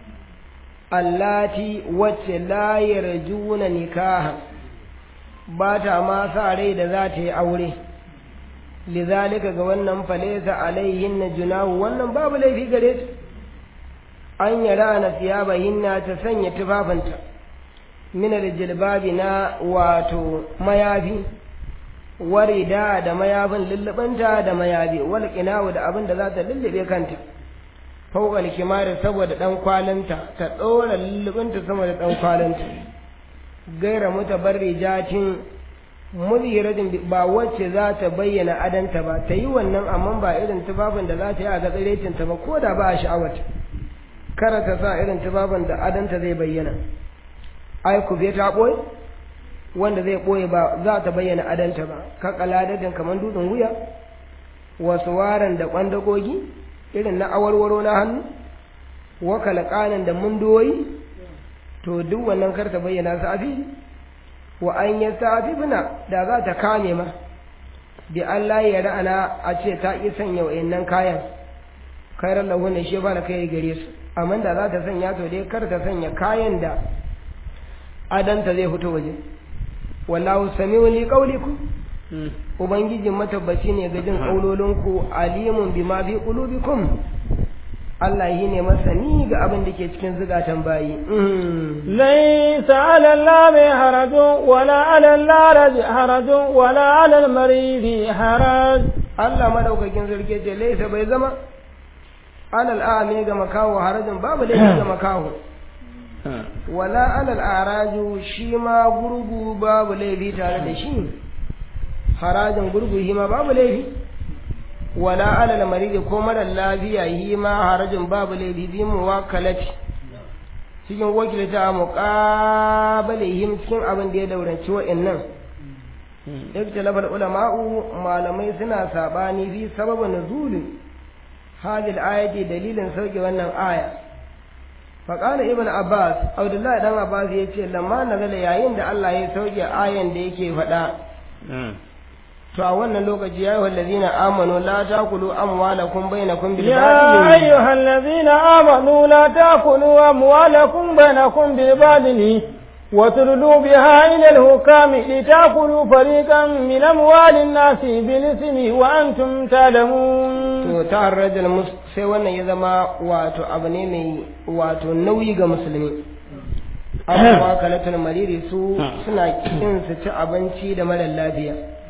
allati wacce la yarjuna nikaha ba ta ma sa rai da za ta yi aure lizalika ga wannan falesa alaihin na junahu wannan babu laifi gare su an yara na siyabahinna ta sanya tufafinta minar jilbabi na wato mayafi warida da mayafin lullubanta da mayafi wal qinawu da abin da za ta lullube kanta fawqal kimari saboda dan kwalinta ta dora lullubinta sama da dan kwalinta gaira mutabarrijatin muzhiratin ba wacce za ta bayyana adanta ba ta yi wannan amma ba irin tufafin da za ta yi a gatsirecin ta ba ko da ba a sha'awata kara ta sa irin tufafin da adanta zai bayyana ai ku ta boye wanda zai ɓoye ba za ta bayyana adanta ba ka kaladadin kamar dutsen wuya wasu waran da ƙwandagogi irin na awarwaro na hannu wa kalakanin da mundoyi to duk wannan kar ta bayyana su a fili wa an yi bina da za ta kame ma bi Allah ya ra'ana a ce ta ƙi sanya wa'annan kayan kairar lahu ne shi ba da kai gare su amma da za ta sanya to dai kar ta sanya kayan da adanta zai fito waje wallahu sami'un li qawlikum ubangiji matabbaci ne ga jin kaulolinku alimun bima fi qulubikum Allah yi ne masani ga abin da ke cikin zugatan bayi laysa 'ala al-lami harajun wala 'ala al-laraj harajun wala 'ala al-maridi haraj Allah madaukakin sarki ce laysa bai zama 'ala al-a'mi ga makawo harajun babu laifi ga makawo wala alal araju shi ma gurgu babu laifi tare da shi harajin gurgu shi ma babu laifi wala alal maridi ko marar lafiya shi ma harajin babu laifi bi mu wakalati cikin wakilta muqabalihim cikin abin da ya dauranci wa'annan iktilafal ulama'u malamai suna sabani fi sababin nuzulin hadil ayati dalilin sauke wannan aya faƙala ibn abbas abdullahi dan abbas ya ce lamma nazala yayin da allah ya sauke ayan da yake faɗa to a wannan lokaci ya yi ladina amanu la takulu amwalakum bainakum bil يا أيها الذين آمنوا لا تأكلوا أموالكم بينكم بالباطل وتدلوا بها إلى الحكام لتأكلوا فريقا من أموال الناس بالإثم وأنتم تعلمون to ta harrajal mus sai wannan ya zama wato abu ne mai wato nauyi ga musulmi amma kalatul mariri su suna kin su ci abinci da mara lafiya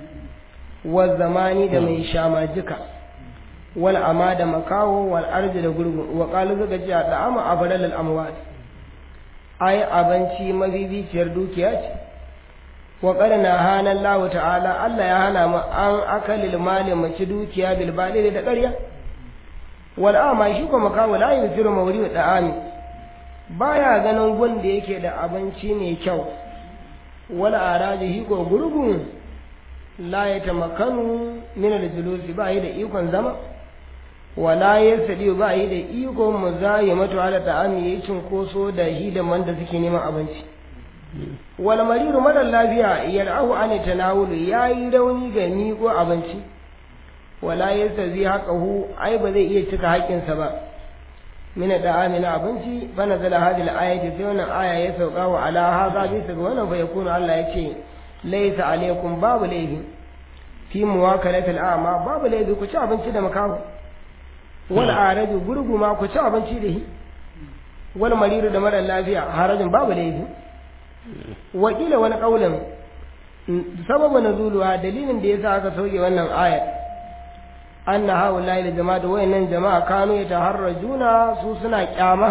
wa zamani da mai shamajika wal ama da makawo wal arji da gurgu wa qalu zaka ce da ama abdal al amwal ai abinci mabibiciyar dukiya ce wa qarna hana Allah ta'ala Allah ya hana mu an akalil mali mu ci dukiya bil badili da ƙarya wal ama shi kuma kawo la yusiru mawri wa da'ami baya ganin gun da yake da abinci ne kyau wal arajihi ko gurgu la yatamakkanu min al-julusi ba yi da ikon zama wala yasdi ba yi da ikon muzayimatu ala ta'ami yayin cinkoso da hidaman da suke neman abinci wal mariru mara lafiya yar'ahu an tanawulu yayi rauni ga miko abinci wala yastazi haqahu ai ba zai iya cika haƙƙinsa ba min da'ami na abinci fa nazala hadhihi al-ayati sai wannan aya ya sauka wa ala hadha bisa ga wannan fa yakunu Allah yace laysa alaykum babu laifi fi muwakalati al-a'ma babu laifi ku ci abinci da makaho wal araju gurguma ku ci abinci da shi wal mariru da mara lafiya harajin babu laifi wakila wani kaulin sababu nazuluwa dalilin da yasa aka sauke wannan ayat anna haula'i da jama'a da wayannan jama'a kanu yataharrajuna su suna kyama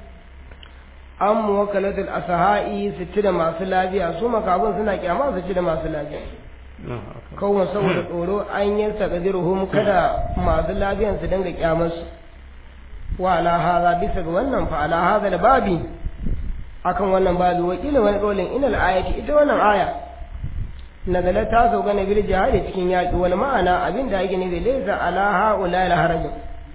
an muwakkalatul asha'i su ci da masu lafiya su makabun suna kyama su ci da masu lafiya kawai saboda tsoro an yi takadiruhum kada masu lafiyan su dinga kyamar su wa ala hadha bisa ga wannan fa ala hadha da babi akan wannan babu wakilin wani ƙaulin inal ayati ita wannan aya nazala ta sauka na bil jihadi cikin yaƙi wal ma'ana abin da yake nufi laysa ala haula al harajin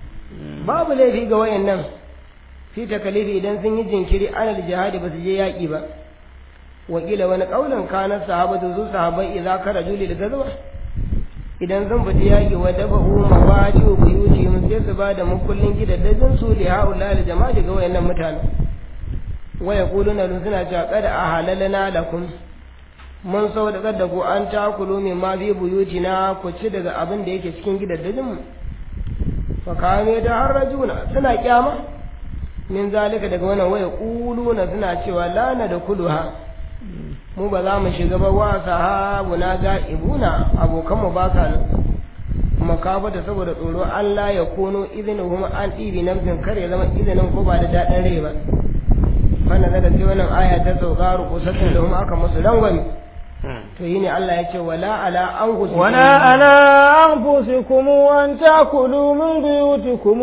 babu laifi ga wayannan fi takalifi idan sun yi jinkiri anal jihadi ba su je yaƙi ba wakila wani ƙaulin kana sahabatu su sahabai idza karaju lil gazwa idan zan fita yaƙi wa dabahu mawadi wa buyuti mun sai su ba da mukullin gidaddajin su li haula al jama'a ga wayannan mutanen waya kuluna dun suna cewa kada a halalana lakum mun sau da kada ku an takulu min ma fi buyutina ku ci daga abin da yake cikin gidaddajin mu fa kame da har rajuna suna kyama min zalika daga wannan waya kuluna suna cewa lana da kuluha mu ba za mu shiga ba wa sahabuna ga'ibuna abokan mu ba sa nan makafata saboda tsoro Allah ya kono izinin an ɗibi nafsin kar ya zama izinin ko ba da daɗin rai ba wannan daga sai wannan aya ta sauka rukusatin da kuma aka musu rangwami to yi ne Allah ya ce wala ala an gusu wala ala anfusikum an takulu min buyutikum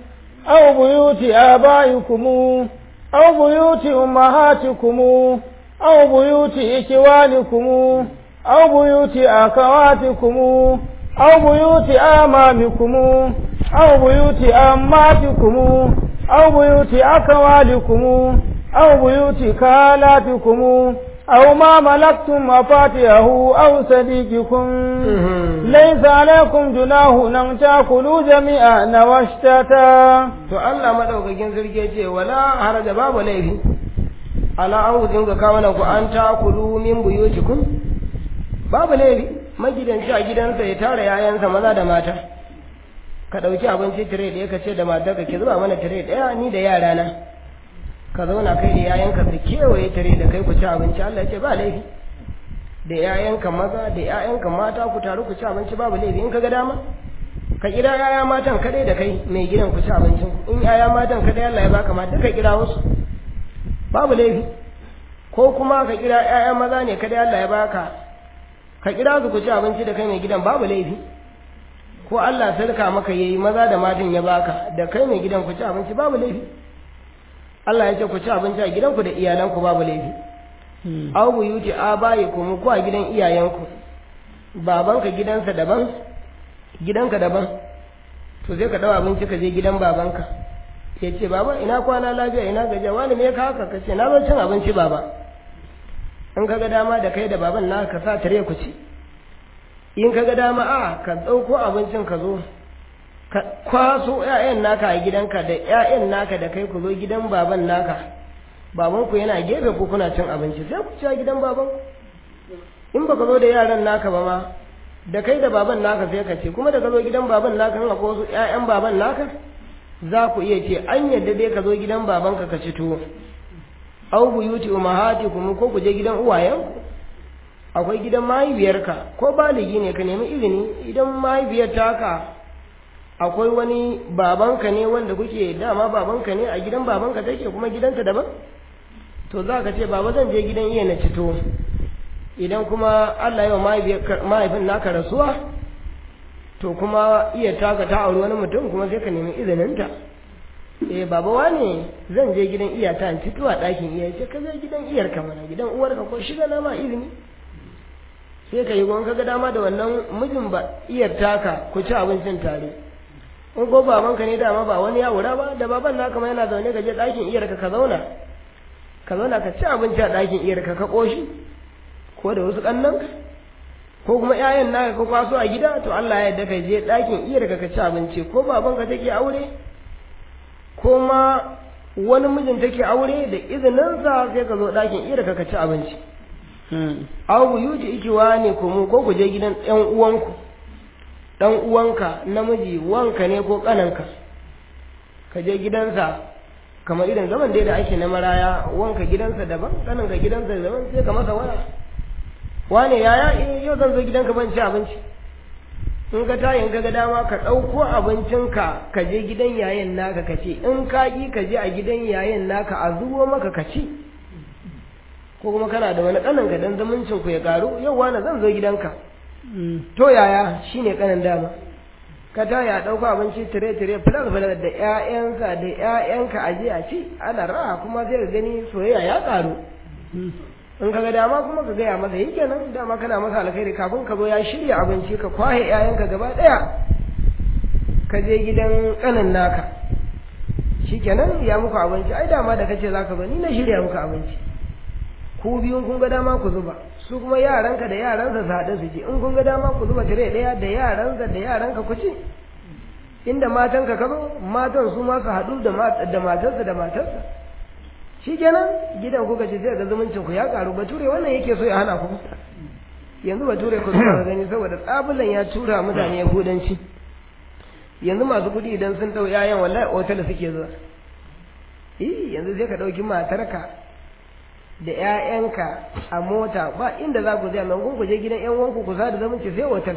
aw buyuti abaikum aw buyuti ummahatikum aw buyuti ikwanikum aw buyuti akawatikum aw buyuti amamikum aw buyuti ammatikum aw buyuti akawalikum أو بيوت كالاتكم أو ما ملكتم مفاتحه أو صديقكم ليس عليكم جناح أن تأكلوا جميعا واشتتا to Allah madaukakin sarki ya ce wala haraja babu laifi ala an gudun ga kawo ku an takulu min buyutikum babu laifi magidanci a gidansa ya tara yayansa maza da mata ka ɗauki abinci tire ɗaya ka ce da matarka ki zuba mana tire ɗaya ni da yarana ka zauna kai da yayanka su kewaye tare da kai ku ci abinci Allah ya ce ba laifi da yayanka maza da yayanka mata ku taru ku ci abinci babu laifi in ka ga dama ka kira yaya matan kadai da kai mai gidan ku ci abincin in yaya matan kadai Allah ya baka ma duka kira wasu babu laifi ko kuma ka kira yaya maza ne kadai Allah ya baka ka kira su ku ci abinci da kai mai gidan babu laifi ko Allah sarka maka yayi maza da matan ya baka da kai mai gidan ku ci abinci babu laifi Allah ya ce ku ci abinci a gidanku da iyalanku babu laifi. Aw buyuti abayikum ku a gidan iyayenku. Babanka gidansa daban, gidanka daban. To sai ka dawo abinci ka je gidan babanka. Ya ce baba ina kwana lafiya ina gajiya wani me ka haka kace na zo cin abinci baba. In ka ga dama da kai da baban na ka sa tare ku ci. In ka ga dama a ka ɗauko abincin ka zo ka kwaso ‘ya'yan naka a gidanka da ‘ya'yan naka da kai ku zo gidan baban naka babanku yana gefe ku kuna cin abinci sai ku ci a gidan baban in baka zo da yaran naka ba ma da kai da baban naka sai ka ce kuma da ka zo gidan baban naka in akwai wasu ‘ya'yan baban naka za ku iya ce an yadda dai ka zo gidan babanka ka ci tuwo au buyuti umahatikum ko ku je gidan uwayenku akwai gidan mahaifiyarka ko baligi ne ka nemi izini idan mahaifiyar taka akwai wani babanka ne wanda kuke dama babanka ne a gidan babanka take kuma gidanta daban to za ka ce baba zan je gidan iya na cito idan kuma Allah yau mahaifin naka rasuwa to kuma iya taka ta auri wani mutum kuma sai ka nemi izininta eh baba wane zan je gidan iyata in fito a ɗakin iya ce ka je gidan iyarka mana gidan uwarka ko shiga na ma izini sai ka yi gwanka ga dama da wannan mijin ba iyar taka ku ci abincin tare in ko babanka ne dama ba wani ya wura ba da baban naka ma yana zaune ka je ɗakin iyarka ka zauna ka zauna ka ci abinci a ɗakin iyarka ka ƙoshi ko da wasu ƙannanka ko kuma ƴaƴan naka ka kwaso a gida to Allah ya yarda ka je ɗakin iyarka ka ci abinci ko babanka take aure ko ma wani mijin take aure da izininsa sai ka zo ɗakin iyarka ka ci abinci aw buyuti ikiwa ne kuma ko ku je gidan ɗan uwanku ɗan uwanka namiji wanka ne ko ƙananka ka je gidansa kamar irin zaman dai da ake na maraya wanka gidansa daban ƙananka gidansa daban sai ka masa waya wane yaya eh yau zan zo gidanka ban ci abinci in ka tayin ka ga dama ka ɗauko abincinka ka je gidan yayin naka ka ce in ka ƙi ka je a gidan yayin naka a zubo maka ka ci ko kuma kana da wani kanan ka dan zumuncin ku ya karu yau wani zan zo gidanka to yaya shine kanan dama ka ta ya dauko abinci tire tire fulan fulan da ƴaƴansa da ƴaƴanka aje a ci ana raha kuma sai ka gani soyayya ya karu in ka ga dama kuma ka gaya masa yi kenan dama kana masa alkhairi kafin ka zo ya shirya abinci ka kwahe ƴaƴanka gaba ɗaya ka je gidan kanan naka shikenan ya muku abinci ai dama da kace zaka zo ni na shirya muku abinci ku biyun kun ga dama ku zuba su kuma yaranka da yaransa su haɗu su ci in kun ga dama ku zuba tire ɗaya da yaransa da yaranka ku ci inda matanka ka zo matan su ma su haɗu da matarsa da matarsa shi kenan gidan kuka ci sai ga zumuncin ku ya ƙaru bature wannan yake so ya hana ku yanzu bature ku zuwa gani saboda tsabulan ya tura mutane yahudanci yanzu masu kuɗi idan sun ɗau 'ya'yan wallahi otal suke zuwa yanzu sai ka ɗauki matarka da ‘ya'yanka a mota ba inda za ku zai nan ku je gidan ‘yan wanku ku sada zamanci sai otal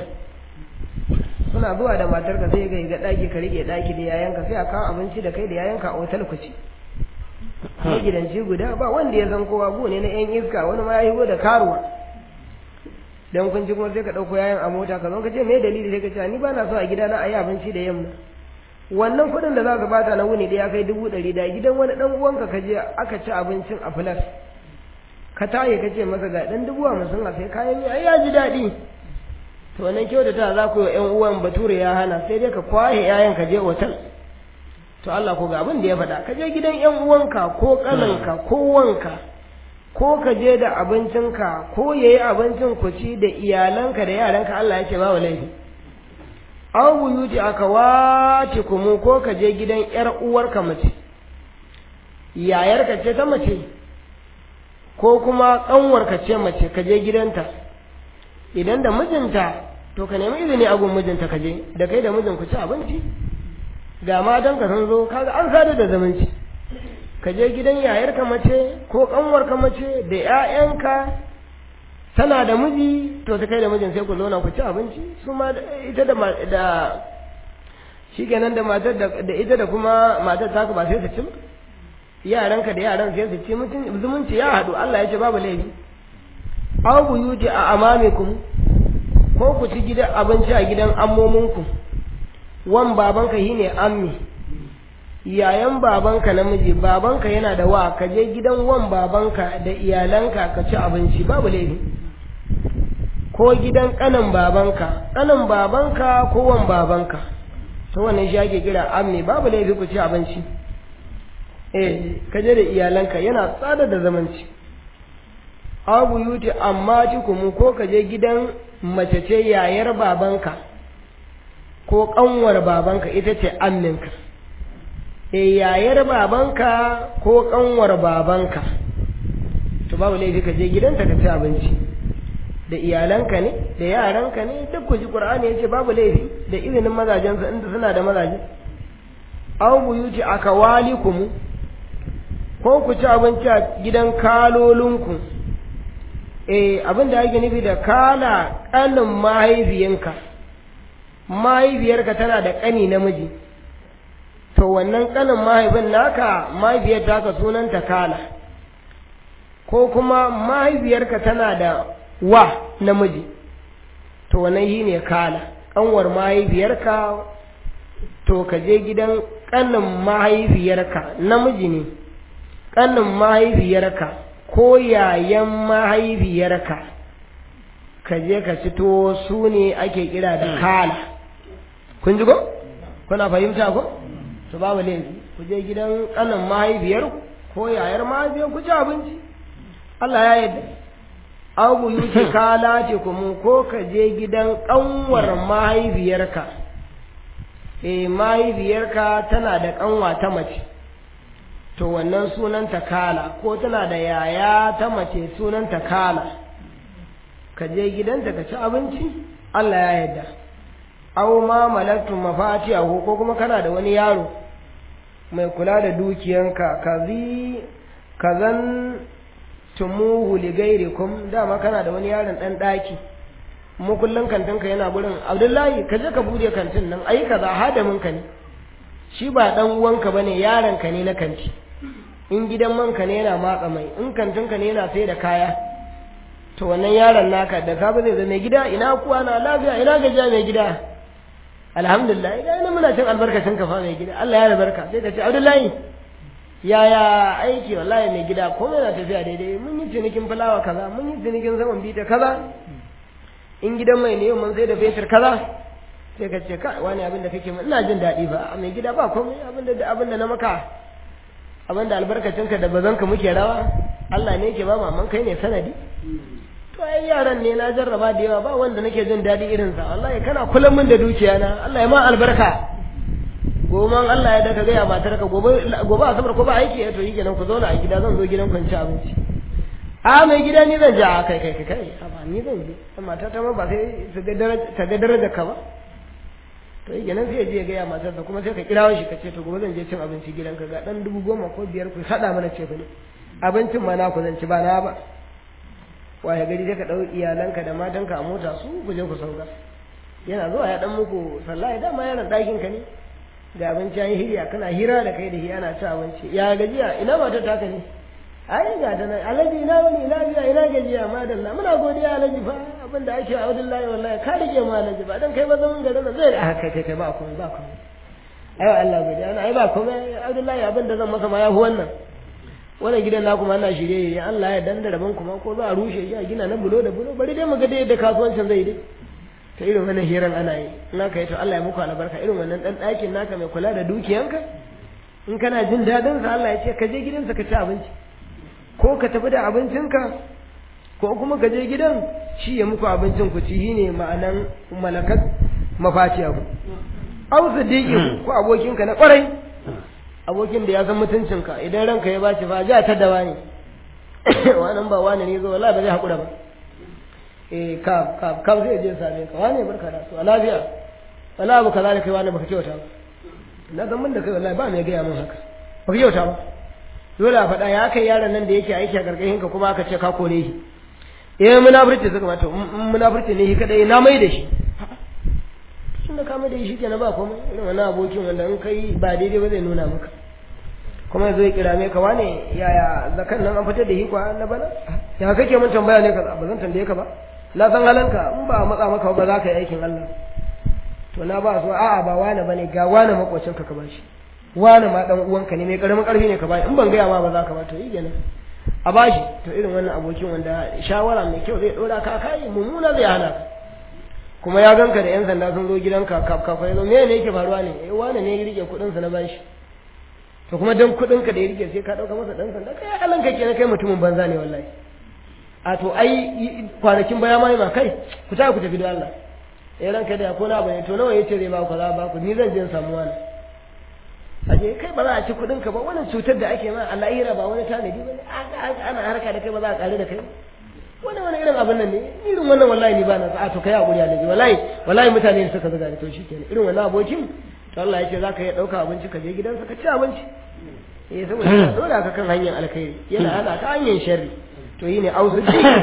suna zuwa da matarka sai ga ga ɗaki ka rike ɗaki da yayanka sai a kawo abinci da kai da yayanka a otal ku ci gidanci guda ba wanda ya san kowa bu ne na ‘yan iska wani ma ya higo da karuwa dan kun ci kuma sai ka ɗauko yayan a mota ka zo ka ce me dalili sai ka ce ni ba na so a gida na a yi abinci da yamma wannan kuɗin da za ka bata na wuni da ya kai dubu ɗari da gidan wani ɗan uwanka ka je aka ci abincin a filas ka taye ka ce masa ga ɗan dubu hamsin a sai kayan ai ya ji daɗi to wannan kyautata za ku yi ƴan uwan bature ya hana sai dai ka kwaye ƴaƴan ka je otal to Allah ko ga abin da ya faɗa ka je gidan ƴan uwanka ko ƙananka ko wanka ko ka je da abincinka ko yayi abincin ku ci da iyalanka da yaranka Allah ya ce ba laifi aw buyuti akawatikum ko ka je gidan ƴar uwarka mace yayarka ce ta mace ko kuma ƙanwarka ce mace ka je gidanta idan da mijinta to ka nemi izini a gun mijinta ka je da kai da mijin ku ci abinci ga matanka sun zo kaga an sada da zumunci ka je gidan yayarka mace ko ƙanwarka mace da ƴaƴanka tana da miji to ta kai da mijin sai ku zauna ku ci abinci su ma ita da da shikenan da matar da ita da kuma matar ta ba sai su ci ba yaranka da yaran sai su ci mutum zumunci ya haɗu Allah ya ce babu laifi aw buyuti a amamikum ko ku ci gidan abinci a gidan ammominku wan babanka shine ammi yayan babanka namiji babanka yana da wa ka je gidan wan babanka da iyalanka ka ci abinci babu laifi ko gidan kanan babanka kanan babanka ko wan babanka to wannan shi ake kira ammi babu laifi ku ci abinci eh ka je da iyalanka yana tsada da zamanci abu yuti amma kuma ko ka je gidan mace ce yayar babanka ko kanwar babanka ita ce amminka e yayar babanka ko kanwar babanka to babu laifi ka je gidanta ka ci abinci da iyalanka ne da yaranka ne duk ku ji qur'ani yace babu laifi da izinin mazajensa inda suna da mazaje aw buyuti akawalikum ko ku ci abinci a gidan kalolinku eh abin da ake nufi da kala kanin mahaifiyanka mahaifiyarka tana da kani namiji to wannan kanin mahaifin naka mahaifiyar taka sunanta kala ko kuma mahaifiyarka tana da wa namiji to wannan shi ne kala ƙanwar mahaifiyarka to ka je gidan ƙanin mahaifiyarka namiji ne ƙanin mahaifiyarka ko yayan mahaifiyarka ka je ka fito su ne ake kira da kala kun ji ko kuna fahimta ko to babu laifi ku je gidan ƙanin mahaifiyar ko yayar mahaifiyar ku ci abinci Allah ya yarda abu yuti kala ce kuma ko ka je gidan ƙanwar mahaifiyarka eh mahaifiyarka tana da ƙanwa ta mace to wannan sunanta kala ko tana da yaya ta mace sunanta kala ka je gidanta ka ci abinci Allah ya yarda aw ma malaktum mafatihahu ko kuma kana da wani yaro mai kula da dukiyanka kazi kazan tumuhu li gairikum dama kana da wani yaron dan daki mu kullun kantinka yana gurin Abdullahi ka je ka bude kantin nan ai kaza hadamin ka ne shi ba dan uwanka bane yaron ka ne na kanti in gidan manka ne yana matsa mai in kantinka ne yana sai da kaya to wannan yaron naka da ka zai zama gida ina kuwa na lafiya ina gajiya mai gida alhamdulillah idan ina muna cin albarkacin ka fa mai gida Allah ya albarka sai ka ce Abdullahi yaya aiki wallahi mai gida komai na tafiya daidai mun yi cinikin fulawa kaza mun yi cinikin saman bita kaza in gidan mai ne mun sai da fetur kaza sai ka ce ka wani abin da kake ina jin daɗi ba mai gida ba komai abin da abin da na maka abin da albarkacinka da bazanka muke rawa Allah ne yake ba maman kai ne sanadi to ai yaran ne na jarraba da yawa ba wanda nake jin daɗi irin sa wallahi kana kullum min da dukiya na Allah ya ma albarka gobe Allah ya daka gaya matar ka gobe gobe asabar ko ba aiki to yi kenan ku zauna a gida zan zo gidan ku ci abinci a mai gida ni zan ja kai kai kai kai ba ni zan je mata ta ma ba sai ta ga daraja ta ga daraja ka ba to yi kenan sai ya je ya gaya matar sa kuma sai ka kirawo shi ka ce to gobe zan je cin abinci gidanka ga dan dubu goma ko biyar ku sada mana ce ne abincin ma na ku zan ci ba na ba waye gari sai ka ɗau iyalanka da matanka a mota su ku je ku sauka yana zuwa ya dan muku sallah ya dama yaron ɗakin ka ne da abinci an hiriya kana hira da kai da shi ana ci abinci ya gajiya ina matar taka ne ai ga ta nan alaji ina wani ina biya ina gajiya madalla muna godiya alaji fa abin da ake a wallahi wallahi ka rike mu alaji ba dan kai ba zaman garin nan zai da kai kai ba komai ba komai ai Allah godiya ai ba komai Abdullahi abin da zan masa ma ya fi wannan wannan gidan na kuma ana shirye ya Allah ya danda rabon kuma ko za a rushe shi a gina na bulo da bulo bari dai mu ga dai yadda kasuwancin zai dai ta irin wannan hiran ana yi in aka yi to Allah ya muku albarka irin wannan dan ɗakin naka mai kula da dukiyanka in kana jin daɗin sa Allah ya ce ka je gidansa ka ci abinci ko ka tafi da abincinka ko kuma ka je gidan shi ya muku abincin ku ci ne ma'anan malakat mafatiya ku au sadiqin ko abokinka na kwarai abokin da ya san mutuncinka idan ranka ya baci fa ja ta dawa ne wannan ba wani ne zo wallahi ba zai hakura ba eh ka ka ka zai je same ka wani barka da su a lafiya wallahi ba kaza da kai wani baka kyauta ba na san mun da kai wallahi ba mai gaya mun haka baka kyauta ba dole a faɗa ya kai yaron nan da yake aiki a gargashin ka kuma aka ce ka kore shi eh munafurci suka mata munafurci ne shi kadai na mai da shi tunda ka mai da shi kenan ba komai irin wannan abokin wanda in kai ba daidai ba zai nuna maka kuma zai kira me ka wane yaya zakan nan an fitar da shi kwa na bana ya kake mun tambaya ne kaza ba zan tambaye ka ba na san halanka in ba matsa maka ba za ka yi aikin Allah to na ba so a'a ba wane bane ga wane makocin ka ka bashi wane ma dan uwanka ne mai karamin karfi ne ka bashi in ban gaya ma ba za ka ba to yi kenan a bashi to irin wannan abokin wanda shawara mai kyau zai dora ka kai mummuna zai hana ka kuma ya ganka da yan sanda sun zo gidanka kaf kaf ya zo me ne yake faruwa ne eh wane ne ya rike kudin sa na bashi to kuma dan kudin ka da ya rike sai ka dauka masa dan sanda kai Allah ka kenan kai mutumin banza ne wallahi a to ai kwanakin baya ma ma kai ku ta ku tafi da Allah eh ranka da ko na bane to nawa yace zai ba ku kaza ba ku ni zan je in samu wani aje kai ba za a ci kudin ka ba wannan cutar da ake ma Allah ira ba wani tanadi bane ana harka da kai ba za a kare da kai wani wani irin abin nan ne irin wannan wallahi ni ba na a to kai hakuri alaji wallahi wallahi mutane ne suka zuga ni to shikenan irin wannan abokin to Allah ya ce zaka iya dauka abinci ka je gidansa ka ci abinci eh saboda yana dora ka kan hanyar alkhairi yana hana ka hanyar sharri to yi ne auzu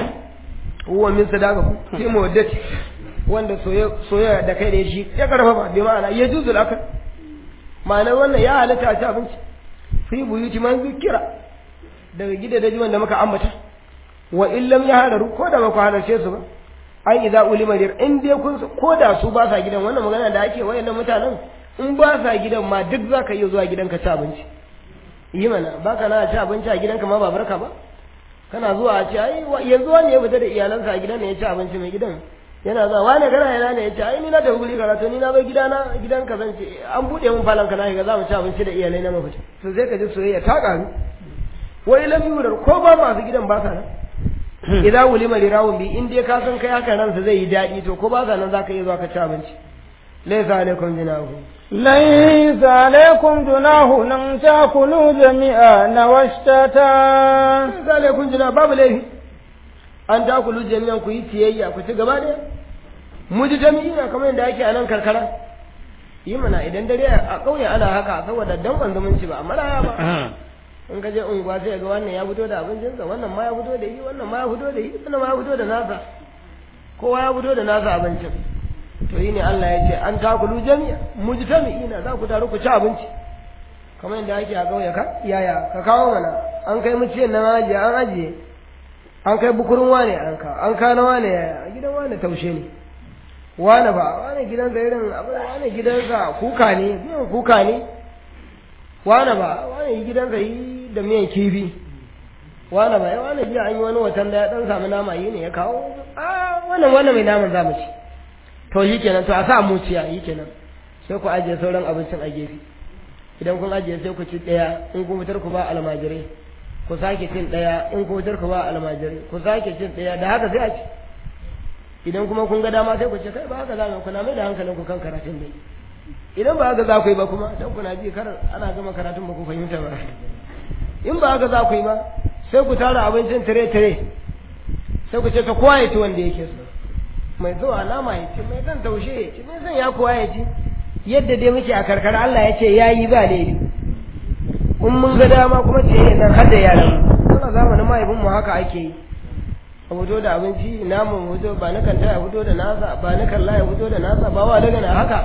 huwa min sadaqaku fi mawaddati wanda soyayya da kai da shi ya karfafa bi ma'ana ya juzul akal ma'ana wannan ya halatta a ci abinci fi buyuti man zikira daga gidajen wanda muka ambata wa illam ya hadaru ko da ba ku halarce su ba ai idza ulima dir in dai kun ko da su ba sa gidan wannan magana da ake wayannan mutanen in ba sa gidan ma duk zaka iya zuwa gidanka ci abinci yi mana baka na ci abinci a gidanka ma ba barka ba kana zuwa a ce ai yanzu wani ya fita da iyalansa a gidan ne ya ci abinci mai gidan yana zuwa wani kana yana ne ya ce ai ni na tafi guri karatu ni na zo gidana gidan ka zan ce an bude mun falon ka na shiga za mu ci abinci da iyalai na mafita to sai ka ji soyayya ta karu wai lam yurar ko ba masu gidan ba sa nan idza ulima lirawun bi in dai ka san kai haka ransa zai yi daɗi to ko ba sa nan zaka iya zuwa ka ci abinci laysa alaikum jinahu ليس عليكم جناح أن تأكلوا جميعا واشتتا laysa alaikum jinahu babu laifi an ta kulu jami'an ku yi tiyayya ku ci gaba ɗaya mu ji jami'ina kamar yadda ake a nan karkara yi mana idan dare a ƙauye ana haka saboda dan zumunci ba amma raya ba in ka je unguwa sai ga wannan ya fito da abincinsa wannan ma ya fito da yi wannan ma ya fito da yi wannan ma ya fito da nasa kowa ya fito da nasa abincin to yi ne Allah ya ce an takulu jami'a mujtami'ina za ku taru ku ci abinci kamar yadda ake a ƙauye ka yaya ka kawo mana an kai muciyan nan ajiye an ajiye an kai bukurin wane an ka an kana wane yaya gidan wane taushe ne wane ba wane gidansa irin abin wane gidansa kuka ne miyan kuka ne wane ba wane gidansa yi da miyan kifi wane ba wane jiya an yi wani watan da ya dan samu nama yi ne ya kawo a wannan wannan mai naman zamu ci to shi kenan to a sa muciya yi kenan sai ku ajiye sauran abincin a gefe idan kun ajiye sai ku ci ɗaya in kun fitar ku ba almajirai ku sake cin ɗaya in ku fitar ku ba almajirai ku sake cin ɗaya da haka sai a ci idan kuma kun ga dama sai ku ce kai ba haka za mu kuna mai da hankalin ku kan karatun dai idan ba haka za ku yi ba kuma dan kuna ji kar ana gama karatun ba ku fahimta ba in ba haka za ku yi ba sai ku tara abincin tire tire sai ku ce ta kowa ya ci wanda yake so mai zuwa nama ya ci mai zan taushe ya ci mai zan ya kowa ya ci yadda dai muke a karkara Allah ya ce ya yi ba laifi in mun ga dama kuma ce nan har da yaran mu zamanin mahaifin mu haka ake yi a fito da abinci namun fito ba na kanta ya fito da nasa ba na kalla ya fito da nasa ba wa daga na haka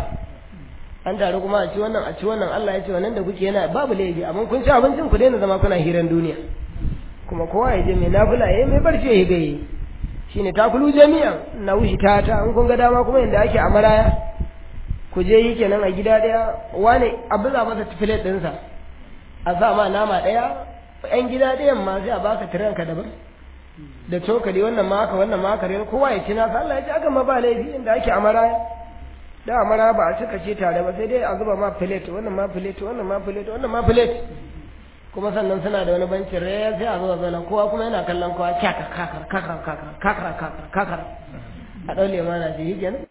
an taru kuma a ci wannan a ci wannan Allah ya ce wannan da kuke yana babu laifi amma kun ci abincin ku daina zama kuna hiran duniya kuma kowa ya je mai nafila ya mai barci ya bai shine takulu jami'an na wushi ta ta in kun ga dama kuma yanda ake a maraya ku je yi kenan a gida daya wane abin za masa filet ɗinsa a sa ma nama ɗaya yan gida ɗayan ma sai a baka tiranka daban da cokali wannan ma haka wannan ma haka kowa ya ci nasa Allah ya ci aka ma ba laifi inda ake a maraya da a maraya ba a cika ce tare ba sai dai a zuba ma filet wannan ma filet wannan ma filet wannan ma filet kuma sannan suna da wani bancin raya sai a zuwa zana kowa kuma yana kallon kowa kyakar kakar kakar kakar kakar kakar kakar a ɗaule ma na ji yi kenan